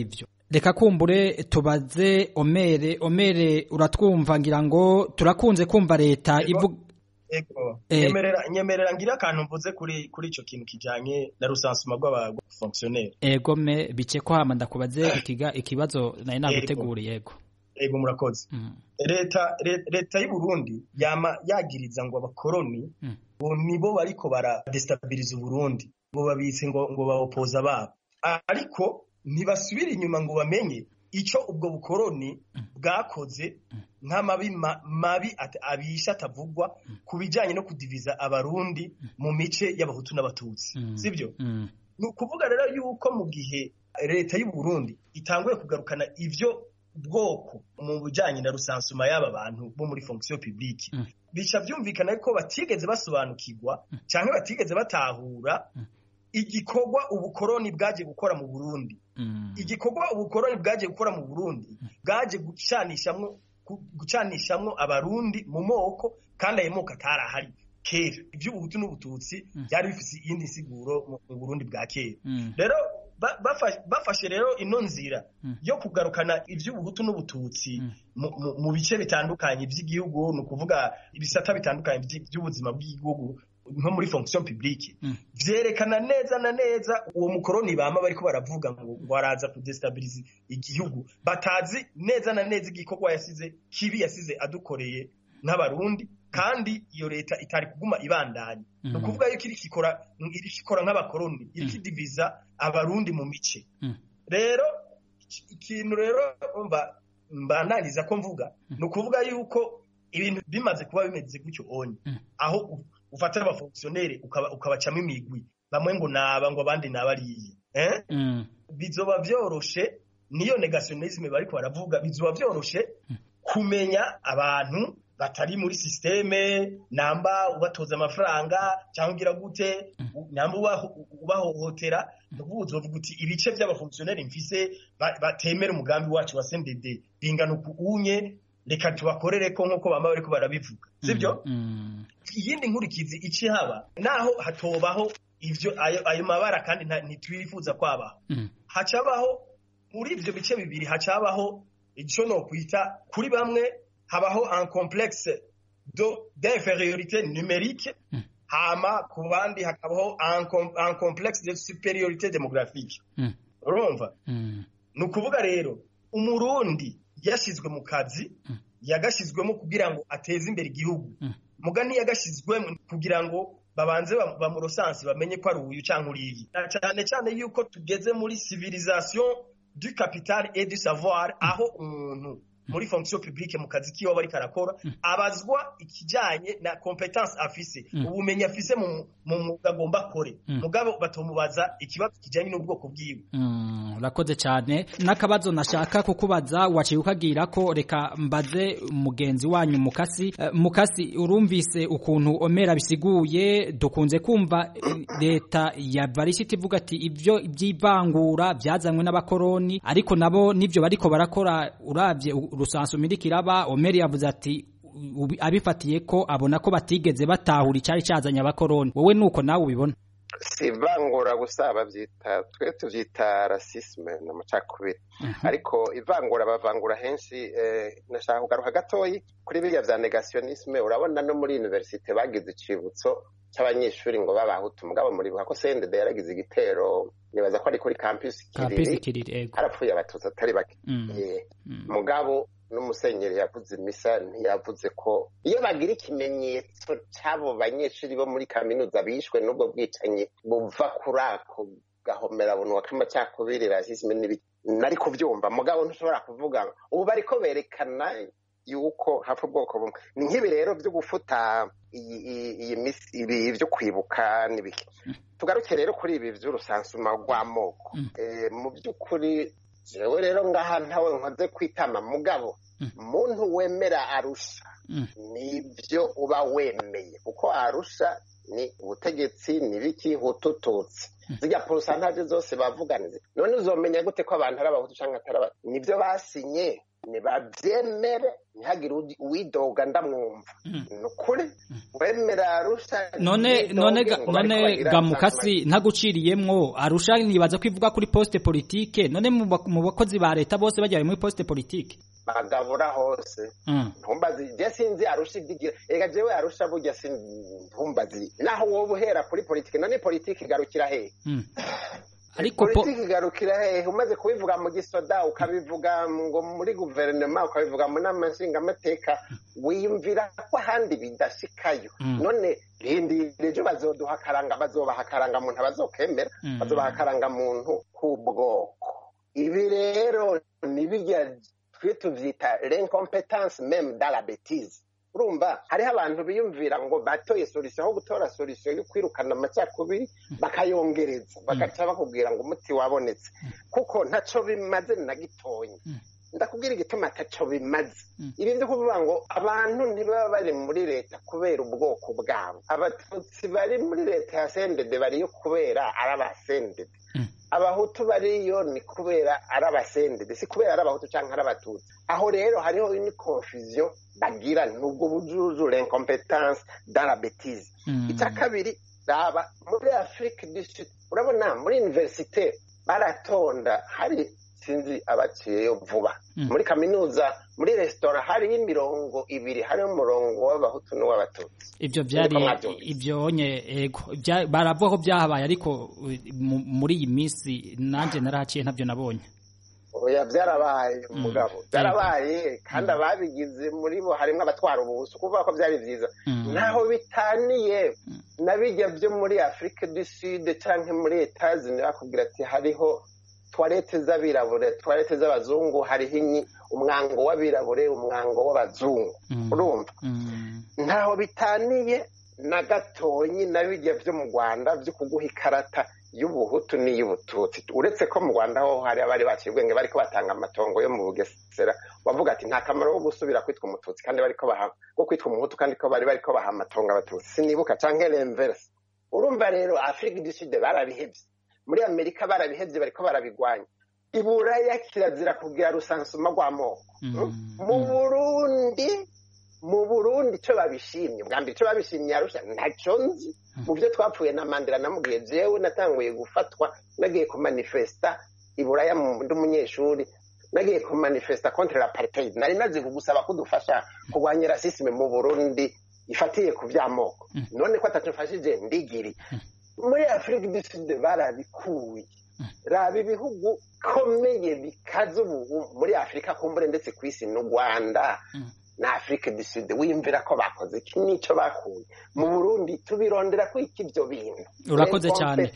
reka kumbure tubaze omere omere uratwumva ngira ngo turakunze kumva leta ivuga ego Eh. nyemerera nyemerera ngira akantu mvuze kuri kuri ico kintu kijanye na rusansuma rw'abafonctionnaire egome bice ko hama ndakubaze ikiga ikibazo nari naguteguriye yego ego murakoze Mm. leta le- leta y'u Burundi yama yagiriza ngo abakoroni Mm. ngo nibo bariko bara destabilize Burundi ngo babitse ngo ngo baopoza babo ariko ntibasubira inyuma ngo bamenye ico ubwo bukoroni bwakoze nk'amabi ma- mabi at- abisha atavugwa ku bijanye no kudiviza abarundi mu mice y'abahutu n'abatutsi Mm. sibyo Mm. ni ukuvuga rero yuko mu gihe leta y'u Burundi itanguye kugarukana ivyo bwoko mu bijanye na rusansuma y'aba bantu bo muri fonction publique Mm. bica vyumvikana ko batigeze basobanukirwa canke batigeze batahura igikorwa ubukoroni bwaje gukora mu Burundi Mm. igikorwa ubukoroni bwaje gukora mu Burundi bwaje gucanishamwo gu- gucanishamwo abarundi mu moko kandi ayo moko atarahari kera ivy'ubuhutu n'ubututsi byari bifise iyindi nsiguro mu mu Burundi bwa kera Mm. rero ba- bafa- bafashe rero ino nzira Mm. yo kugarukana ivy'ubuhutu n'ubututsi Mm. mu- mu- mu bice bitandukanye by'igihugu ni ukuvuga ibisata bitandukanye by'i- by'ubuzima bw'igihugu nko muri fonction publique Mm. vyerekana neza na neza uwo mukoroni bama bariko baravuga ngo ngo araza kudestabilize igihugu batazi neza na neza igikorwa yasize kibi yasize adukoreye nk'abarundi kandi iyo leta itari kuguma ibandanya Mm. ni ukuvuga yuko iriko ikora iriko ikora nk'abakoroni iriko idiviza abarundi mu mice Mm. rero iki- ikintu rero umva mbananiza ko mvuga ni ukuvuga yuko ibintu bimaze kuba bimeze gutyo onye Mm. aho u- ufata abafonctionnaire ukaba- ukabacamo imigwi bamwe ngo naba ngo abandi nabariye eh? Mm. bizoba vyoroshe niyo negationisme bariko baravuga bizoba vyoroshe kumenya abantu batari muri systeme namba ubatoza amafaranga cyangwa ugira gute namba ubaho- ubahohotera nukuvuga uzovuga uti ibice by'abafonctionnaire mfise ba- batemera umugambi wacu wa CNDD bingana uku unye reka tubakorere ko nk'uko bamba bariko barabivuga sibyo Mm. iyindi nkurikizi ici haba naho hatobaho ivyo ayo, ayo mabara kandi nta- ntitwifuza kwabaho Mm. hacabaho muri ivyo bice bibiri hacabaho ico nokwita kuri bamwe habaho un complexe do d'infériorité numérique Mm. hama ku bandi hakabaho un, com- un complexe de supériorité démographique Mm. urumva Mm. ni ukuvuga rero umurundi yashizwe mu kazi Mm. yagashizwemo kugira ngo ateze imbere igihugu Mm. muga ntiyagashizwemo kugira ngo babanze bam- bamurosansi bamenye ko ari uyu canke uriyi na cyane cyane yuko tugeze muri civilisation du capital et du savoir aho umuntu muri fonction publique mu kazi kiwe aba ariko arakora abazwa ikijanye na competence afise Mm. ubumenyi afise mu mu mwuga agomba akore Mm. mugabo batomubaza ikibazo kijanye n'ubwoko bwiwe Mm, urakoze cyane n'akabazo nashaka kukubaza waciye ukagira ko reka mbaze mugenzi wanyu mukasi Eh, mukasi urumvise ukuntu omera bisiguye dukunze kumva eh, leta ya varishiti ivuga ati ibyo by'ivangura byazanywe n'abakoroni ariko nabo nivyo bariko barakora uravye urusansu mirikiraba omeri yavuze ati ubi- abifatiye ko abona ko batigeze batahura icari cazanye abakoroni wowe nuko nawe ubibona si ivangura gusa babyita twe tubyita rasisme ni amacakubiri ariko ivangura bavangura henshi eh, nashaka kugaruka gatoyi kuri biriya bya negationisme urabona no muri universite bagize icibutso cy'abanyeshuri ngo babahutu mugabo muribuka ko CNDD yaragize igitero nibaza ko ari kuri campus kapisi kiriri kiriri ego harapfuye abatutsi atari bake Mm. Eh, Mm. mugabo n'umusenyeri yavuze imisa ntiyavuze ko iyo bagira ikimenyetso cy'abo banyeshuri bo muri kaminuza bishwe n'ubwo bwicanyi buva kuri ako gahomerabunwa k'amacakubiri rasisme n'ibiki nari kubyumva mugabo ntushobora kuvuga ngo ubu bariko berekana yuko hapfa ubwoko bumwe ni nk'ibi rero byo gufuta iyi iyi- iyi misi ibi byo kwibuka n'ibiki tugaruke rero kuri ibi by'urusansuma rw'amoko Mm. Eh, mu by'ukuri jewe rero ngaha ntawe nkoze kwitama mugabo Mm. muntu wemera arusha Mm. nibyo uba wemeye kuko arusha ni ubutegetsi nibiki hutututsi zirya porosantaje zose bavuganize none uzomenya gute ko abantu ari abahutu cyangwa atari abahutu nibyo basinye nibabyemere ntihagire uwidoga ndamwumva ni ukuri wemera arusha none none none gamukasi ntaguciriyemwo arusha nibaza ko ivuga kuri poste politique none mu bakozi ba leta bose bajyaye muri poste politique bagabura hose ntumbazi je sinzi arusha ibyigira ega jewe arusha burya ntumbazi naho wowe uhera kuri politike none politike igarukira hehe ariko politiki igarukira hehe umaze kubivuga mu gisoda ukabivuga ngo muri guverinoma ukabivuga mu nama nshingamateka wiyumvira ko ahandi bidashikayo none rindira ejo bazoduha akaranga bazobaha akaranga muntu abazokemera bazobaha akaranga muntu k'ubwoko ibi rero ni birya twe tuvyita l'incompetence meme dans la bêtise urumva hariho abantu biyumvira ngo batoye solution aho gutora solution yo kwirukana amacakubiri bakayongereza bagaca bakubwira ngo umuti wabonetse kuko ntaco bimaze na gitonya ndakubwira igituma ataco bimaze ibi byo kuvuga ngo abantu ntibaba bari muri leta kubera ubwoko bwabo abatutsi bari muri leta ya sendede bariyo kubera ari abasendede abahutu bariyo ni kubera ari abasendede si kubera ari abahutu cyangwa ari abatutsi aho rero hariho ni confusion bagira nubwo bujuju l'incompetence dans la bêtise icya kabiri raba muri afurika du sud urabona muri universite baratonda hari sinzi abaciyeyo vuba muri kaminuza muri resitora hariho imirongo ibiri hariho umurongo w'abahutu n'uw'abatutsi ibyo byari ibyo nye ego baravuga ko byahabaye ariko muri iyi minsi nanjye narahaciye ntabyo nabonye oya byarabaye umugabo byarabaye kandi ababigize muri bo harimo abatwara ubuhusu kuvuga ko byari byiza ntaho bitaniye na bijya byo muri afurika du sud cyangwa muri etazini bakubwira ati hariho tuwarete z'abirabure tuwarete z'abazungu hariho umwango w'abirabure umwango w'abazungu urumva ntaho bitaniye na gatonyi na bijya byo mu rwanda byo kuguha ikarata y'ubuhutu n'iy'ubututsi uretse ko mu rwanda ho hari abari baciye ubwenge bariko batanga amatongo yo mu bugesera bavuga ati nta kamaro ko gusubira kwitwa umututsi kandi bariko baha ko kwitwa umuhutu kandi ko bari bariko baha amatongo abatutsi sinibuka canke renverse urumva rero afurika du sud barabihevye muri amerika barabihevye bariko barabigwanya iburaya kirazira kugira rusansuma rw'amoko mu burundi mu burundi icyo babishimye bwa mbere icyo babishimye yarusha ntacyo nzi mu byo twapfuye na mandela namubwiye jewe natanguye gufatwa nagiye kumanifesta iburaya ndi umunyeshuri nagiye kumanifesta contre l'apartheid nari nazi kugusaba ko udufasha kurwanya rasisme mu burundi ifatiye ku by'amoko none ko atatufashije ndigiri muri afurika du sud barabikuye raba ibihugu bikomeye bikaze ubu muri afurika kumbure ndetse ku isi n'u rwanda na afurika du sud wiyumvira ko bakoze iki nicyo bakuye mu burundi tubirondera ko iki ibyo bintu urakoze cyane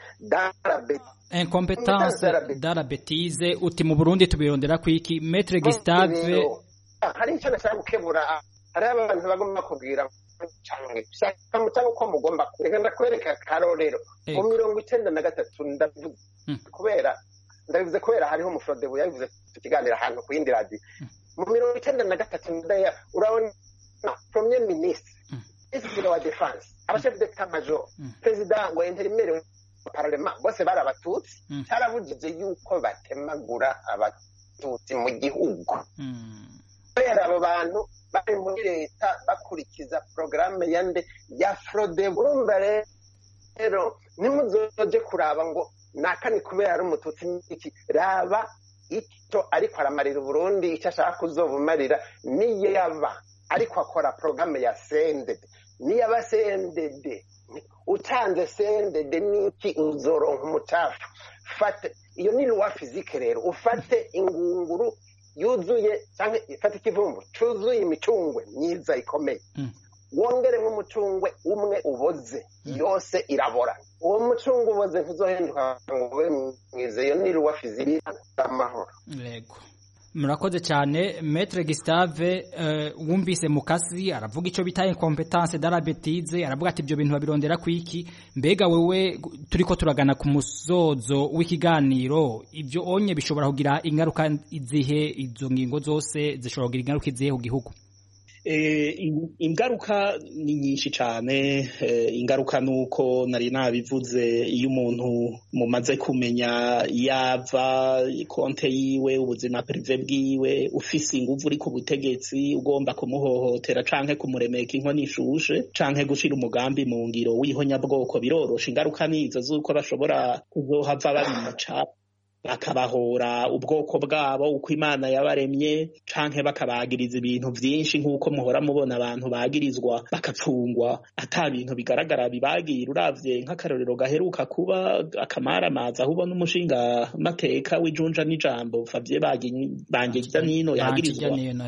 incompetence dara betize uti mu burundi tubirondera ko iki metre gustave hari icyo nashaka gukebura hariho abantu bagomba kubwira cyangwa uko mugomba reka ndakwereka akarorero mu mirongo icyenda na gatatu ndavuze kubera ndabivuze kubera hariho umuforodebo yabivuze tukiganira ahantu ku yindi radiyo mu mirongo icyenda na gatatu ndaya urabona premier minisitiri minisitiri wa defanse abashefu d'etat major perezida wa interimeri wa pararema bose bari abatutsi cyarabujije yuko batemagura abatutsi mu gihugu kubera abo bantu bari muri leta bakurikiza porogaramu ya nde ya forode urumva rero ntimuzoje kuraba ngo nakani kubera ari umututsi n'iki raba icyo ariko aramarira uburundi icyo ashaka kuzobumarira niyo yaba ariko akora porogaramu ya sendede niyo aba sendede utanze sendede n'iki uzoronka umucafu fate iyo ni luwa fizike rero ufate ingunguru yuzuye cyangwa ifata ikivumbu cyuzuye imicungwe myiza ikomeye wongeremo umucungwe umwe uboze yose irabora uwo mucungwe uboze ntuzohinduka ngo ube mwiza iyo ni ruwa fiziki amahoro yego murakoze cyane metre Gustave wumvise mukasi aravuga icyo bita incompetence darabetize aravuga ati ibyo bintu babirondera ku iki mbega wewe turi ko turagana ku musozo w'ikiganiro ibyo onye bishobora kugira ingaruka izihe izo ngingo zose zishobora kugira ingaruka izihe ku gihugu ingaruka ni nyinshi cyane ingaruka ni uko nari nabivuze iyo umuntu mumaze kumenya yava konte yiwe ubuzima perive bwiwe ufise inguvu uri ku butegetsi ugomba kumuhohotera canke kumuremeka inkono ishushe canke gushira umugambi mu ngiro w'ihonyabwoko birorosha ingaruka nizo z'uko bashobora kuzohava babica bakabahora ubwoko bwabo uko imana yabaremye canke bakabagiriza ibintu vyinshi nk'uko muhora mubona abantu bagirizwa bakapfungwa ata bintu bigaragara bibagira uravye nk'akarorero gaheruka kuba akamaramaza aho ubona umushinga mateka w'ijunja n'ijambo favye bangirya nino yagirizwa nino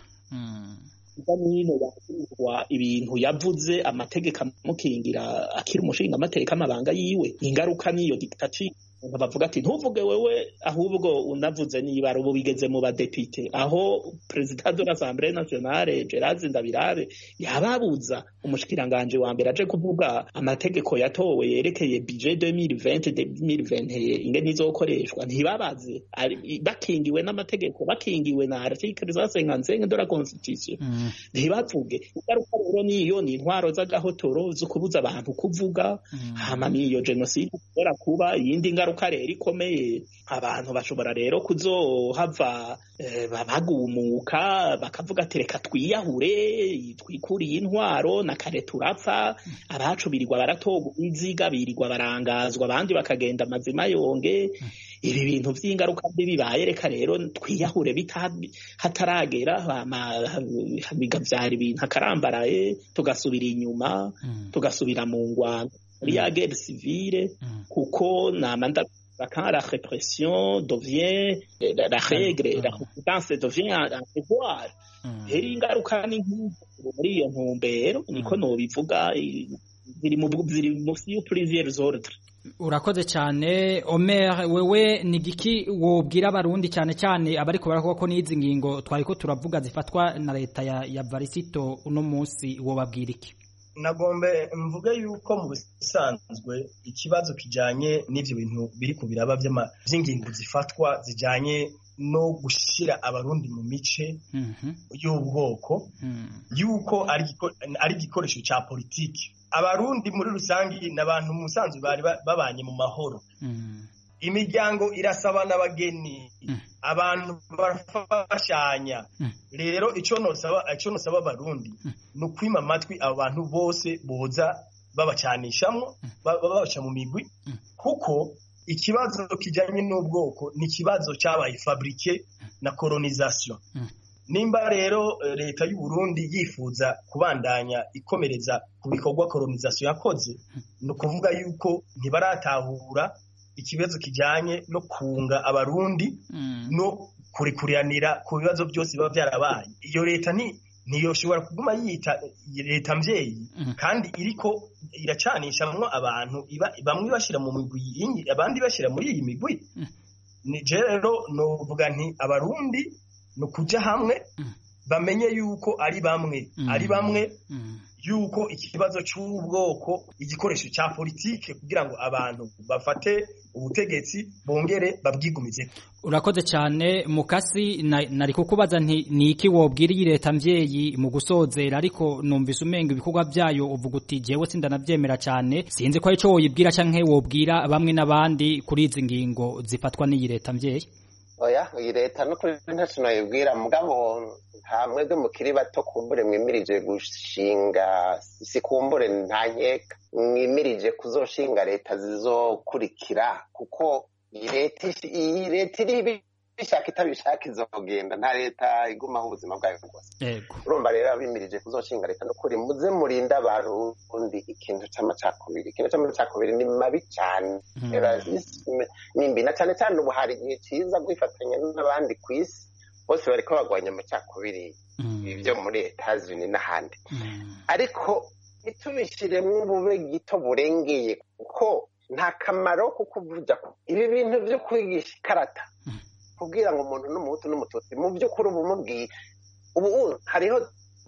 yagirizwa ibintu yavuze amategeko amukingira akiri umushinga amateka amabanga yiwe ingaruka niyo dictature bavuga ati ntuvuge wewe ahubwo unavuze niba ubu bigeze mu badepite aho perezida de l'assemblée nationale Gerard Ndabirabe yababuza umushikiranganje wa mbere aje kuvuga amategeko yatowe yerekeye budget 2020 2021 ingene izokoreshwa ntibabaze bakingiwe n'amategeko bakingiwe na article za 55 de la constitution ntibavuge ingaruka rero niyo ni intwaro z'agahotoro zo kubuza abantu kuvuga hama niyo genocide ishobora kuba iyindi ngaruka rero ikomeye abantu bashobora rero kuzohava bagumuka bakavuga ati reka twiyahure twikuriye intwaro na kare turapfa abacu birirwa baratoga inziga birirwa barangazwa abandi bakagenda amazima yonge ibi bintu by'ingaruka mbi bibaye reka rero twiyahure hataragera bigabyara ibintu akarambaraye tugasubira inyuma tugasubira mu ngwano muri ya guerre civile kuko namanda quand la répression devient la règle la compétence devient un devoir rero ingaruka ni muri iyo ntumbero niko nobivuga ziri mu ziri munsi yo plusieurs ordres urakoze cyane Omer wewe ni giki wobwira abarundi cyane cyane abari kubara ko n'izi ngingo twari ko turavuga zifatwa na leta ya, ya Varisito uno munsi wobabwira iki nagombe mvuge yuko mu bisanzwe ikibazo kijanye n'ivyo bintu biri ku biraba vy'ingingo zifatwa zijanye no gushira abarundi mu mice y'ubwoko yuko ari igikoresho ca politiki abarundi muri rusangi ni abantu mu musanzwe bari babanye mu mahoro imiryango irasaba n'abageni abantu barafashanya rero icyo nosaba abarundi ni ukwima amatwi abo bantu bose boza babacanishamo babaca mu migwi kuko ikibazo kijyanye n'ubwoko ni ikibazo cyabaye faburike na koronisation nimba rero leta y'u Burundi yifuza kubandanya ikomereza ku bikorwa koronisation yakoze ni ukuvuga yuko ntibaratahura ikibazo kijyanye no kunga abarundi no kurikuriranira ku bibazo byose biba byarabaye iyo leta ni ntiyoshobora kuguma yita leta mbyeyi kandi iriko iracanishamwo abantu bamwe bashyira mu migwi abandi bashyira muri iyi migwi ni rero novuga nti abarundi ni ukuja hamwe bamenye yuko ari bamwe ari bamwe yuko ikibazo cy'ubwoko igikoresho cya politike kugira ngo abantu bafate ubutegetsi bongere babwigumize urakoze cyane mukasi nari kukubaza nti ni iki wobwira iyi leta mbyeyi mu gusozera ariko numvise umenga ibikorwa byayo uvuga uti jewe sindanabyemera cyane sinzi ko aricyo woyibwira cyangwa wobwira bamwe n'abandi kuri izi ngingo zifatwa n'iyi leta mbyeyi oya iyi leta no kuri ntacyo nayibwira mugabo nta mwebwe mukiri bato kumbure mwimirije gushinga si kumbure nta nkeka mwimirije kuzoshinga leta zizokurikira kuko iyi leta iri bishaka itabishaka izogenda nta leta igumaho ubuzima bwayo bwose urumva rero abimirije kuzoshinga leta nukuri muze murinde abarundi ikintu c'amacakubiri ikintu c'amacakubiri ni mabi cyane ni mbi na cyane cyane ubu hari igihe cyiza kwifatanya n'abandi ku isi bose bariko bagwanya amacakubiri ibyo muri etazini n'ahandi ariko ntitubishiremo ubube gito burengeye kuko nta kamaro ko kuvuga ibi bintu byo kwigisha ikarata kubwira ngo umuntu n'umuhutu n'umututsi mu by'ukuri ubu mubwiye ubu hariho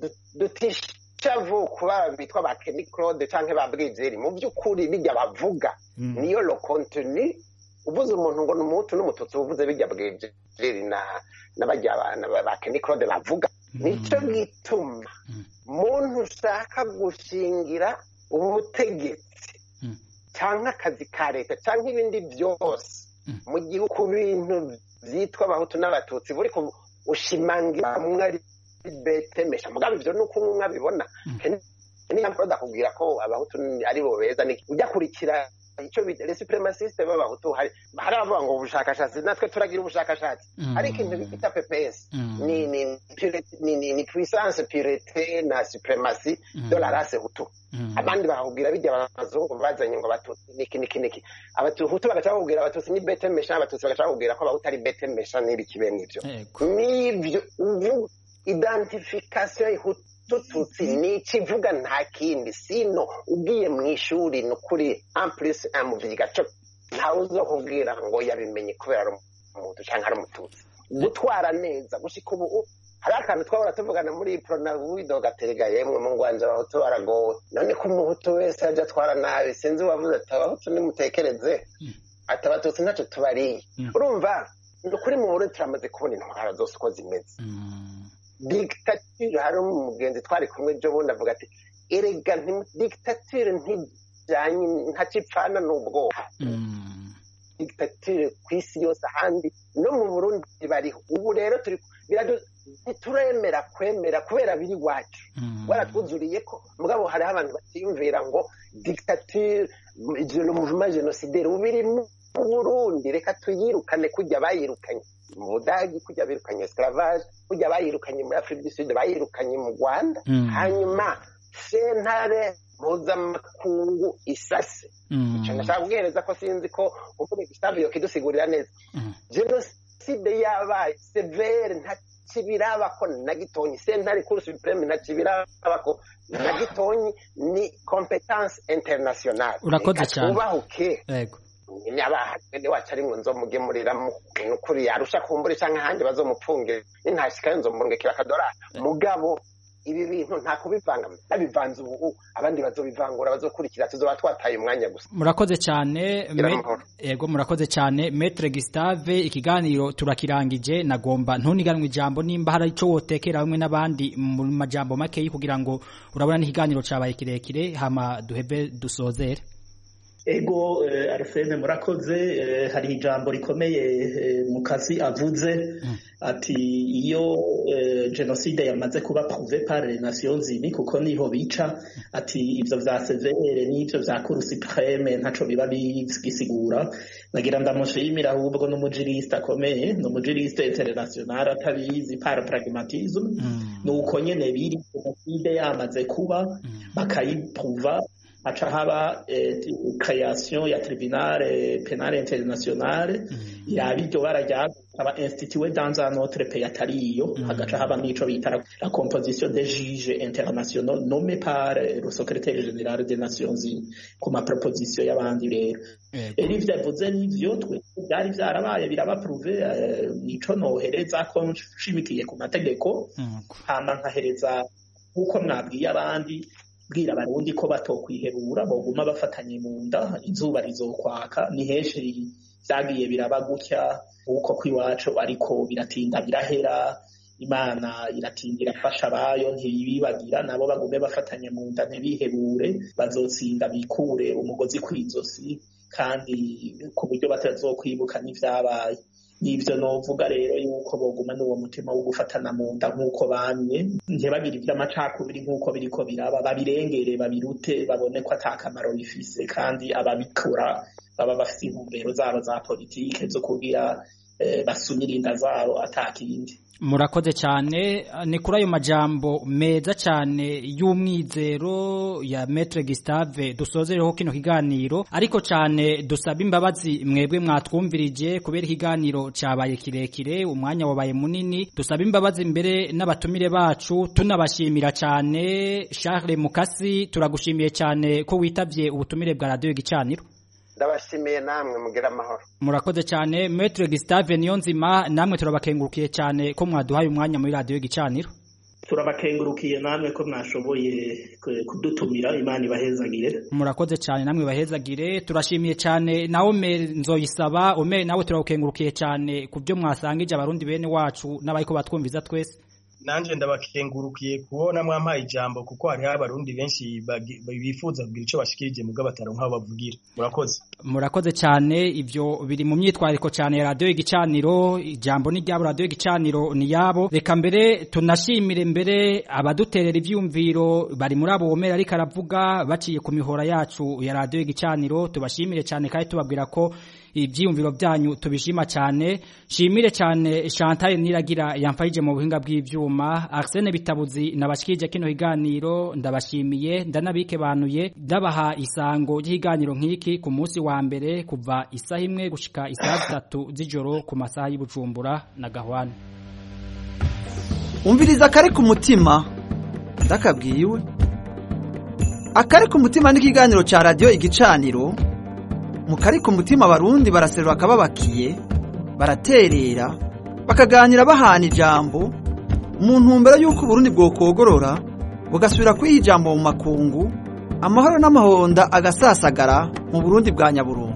dutishavu kuba bitwa ba Kenny Claude canke ba Bwizeri mu by'ukuri bijya bavuga niyo lo contenu uvuze umuntu ngo n'umuhutu n'umututsi uvuze bijya Bwizeri na n'abajya ba Kenny Claude bavuga nicyo gituma muntu ushaka gushingira ubutegetsi cyangwa akazi ka leta cyangwa ibindi byose mu gihugu ku bintu byitwa abahutu n'abatutsi buri ushimangira umwe ari betemesha mugabo ibyo ni uko umwe abibona niyo mpamvu ndakubwira ko abahutu ari bo beza ujya kurikira icyo bita resipremasiste b'abahutu hari hari abavuga ngo ubushakashatsi natwe turagira ubushakashatsi hari ikintu bita pps ni ni ni ni puissance purite na supremacy de la race hutu abandi bakubwira bijya abazungu bazanye ngo abatutsi niki niki niki abahutu bagaca bakubwira abatutsi ni bete mesha abatutsi bagaca bakubwira ko abahutu ari bete mesha n'ibiki bene ibyo n'ibyo identification y'hutu tututsi ni ikivuga nta kindi sino ugiye mu ishuri ni ukuri ampulisi amuvyiga co ntawe uzokubwira ngo yabimenye kubera ari umuhutu cyangwa ari umututsi gutwara neza gushika ubu hari akantu twahora tuvugana muri prona widogaterega yemwe mu ngwanja abahutu baragowe none ko umuhutu wese aja atwara nabi sinzi uwavuze ati abahutu nimutekereze ati abatutsi ntacyo tubariye urumva ni ukuri mu burundi turamaze kubona intwara zose uko zimeze digitatire hari umugenzi twari kumwe ejo bundi avuga ati erega digitatire ntijyanye ntacipfana n'ubwoko digitatire ku isi yose ahandi no mu burundi bariho ubu rero turi ntituremera kwemera kubera biri iwacu waratwuzuriye ko mugabo hariho abantu batiyumvira ngo digitatire le mouvement génocidaire ubu biri mu burundi reka tuyirukane kujya bayirukanye mu budagi kujya birukanye esclavage kujya bayirukanye muri afurika du sud bayirukanye mu rwanda hanyuma sentare mpuzamakungu isase icyo ndashaka kubwihereza ko sinzi ko uvuga gustave yokidusigurira neza jenoside yabaye severe nta kibirabako na gitonyi sentare kuru supreme nta kibirabako na gitonyi ni competence internationale urakoze cyane ubahuke yego nyabahagende wacu ari ngo nzomugemurira nukuri yarusha kumbura cyangwa ahandi bazomupfungire nintashikayo nzomurungikira akadorari mugabo ibi bintu nta kubivanga babivanze ubu abandi bazobivangura bazokurikira tuzoba twataye umwanya gusa murakoze cyane yego murakoze cyane metre Gustave ikiganiro turakirangije nagomba ntuniganwe ijambo nimba hari ico wotekera hamwe n'abandi mu majambo make kugira ngo urabona n'ikiganiro cabaye kirekire hama duhebe dusozere ego arsene murakoze hari ijambo rikomeye mu kazi avuze ati iyo jenoside yamaze kuba prouve par les nations unies kuko niho bica ati ibyo vya severe n'ibyo vya cour supreme ntaco biba bigisigura nagira ndamushimira ahubwo n'umujiriste akomeye n'umujiriste international atabizi par pragmatisme nuko nyene biri jenoside yamaze kuba bakayipruva haca haba création ya tribunal penal international yaba iryo bara ryaba institué dans un autre pays atariyo hagaca haba n'ico bita la composition des juges internationaux nommés par le secrétaire général des nations unies ku ma proposition y'abandi rero rero ivyo yavuze n'ivyo twe byari vyarabaye birabapruve nico nohereza ko nshimikiye ku mategeko hama nkahereza nk'uko mwabwiye abandi bwira abarundi ko batokwihebura boguma bafatanye mu nda izuba rizokwaka ni henshi vyagiye biraba gutya nk'uko kw'iwacu ariko biratinda birahera imana iratinda irafasha abayo ntibibagira nabo bagume bafatanye mu nda ntibihebure bazotsinda bikure umugozi kw'izosi kandi ku buryo batazokwibuka n'ivyabaye nivyo novuga rero yuko boguma n'uwo mutima wo gufatana mu nda nk'uko bamye ntibagire ivy'amacakubiri nk'uko biriko biraba babirengere babirute babone ko ata kamaro bifise kandi ababikora baba bafise intumbero zabo za politike zo kugira eh, basumira inda zabo atakindi murakoze cyane ni kuri ayo majambo meza cyane y'umwizero ya Maître Gustave dusozereho kino kiganiro ariko cyane dusaba imbabazi mwebwe mwatwumvirije kubera ikiganiro cyabaye kirekire umwanya wabaye munini dusaba imbabazi imbere n'abatumire bacu tunabashimira cyane Charles Mukasi turagushimiye cyane ko witavye ubutumire bwa radio gicaniro ndabashimiye namwe mugira amahoro murakoze cyane Maître Gustave Niyonzima namwe turabakengurukiye cyane ko mwaduhaye umwanya muri radio gicaniro turabakengurukiye namwe ko mwashoboye kudutumira imana ibahezagire murakoze cyane namwe bahezagire turashimiye cyane nawe nzoyisaba ome nawe turagukengurukiye cyane ku byo mwasangije abarundi bene wacu n'abariko batwumviza twese nanje ndabakengurukiye kubona mwampaye ijambo kuko hariho abarundi benshi bagi- bifuza kugira ico bashikirije mugabo bataronka aho bavugira murakoze murakoze cyane ibyo biri mu myitwariko cyane ya radiyo y'igicaniro ijambo ni ryabo radiyo y'igicaniro ni yabo reka mbere tunashimire mbere abaduterera ibyumviro bari muri abo womera ariko aravuga baciye ku mihora yacu ya radiyo y'igicaniro tubashimire cyane kandi tubabwira ko ibyiyumviro byanyu tubishima cyane shimire cyane Chantal Niragira yamfayije mu buhinga bw'ivyuma Arsene Bitabuzi nabashikije kino higaniro ndabashimiye ndanabike banuye ndabaha isango ry'ihiganiro nk'iki ku munsi wa mbere kuva isaha imwe gushika isaha zitatu z'ijoro ku masaha y'Ibujumbura na Gahwana umviriza akari ku mutima ndakabwiwe akari ku mutima n'ikiganiro cya radiyo igicaniro mu kari ku mutima abarundi baraserura akababakiye baraterera bakaganira bahana ijambo mu ntumbero y'uko uburundi bwokogorora bugasubira kwiha ijambo mu makungu amahoro n'amahonda agasasagara mu burundi bwa nyaburundu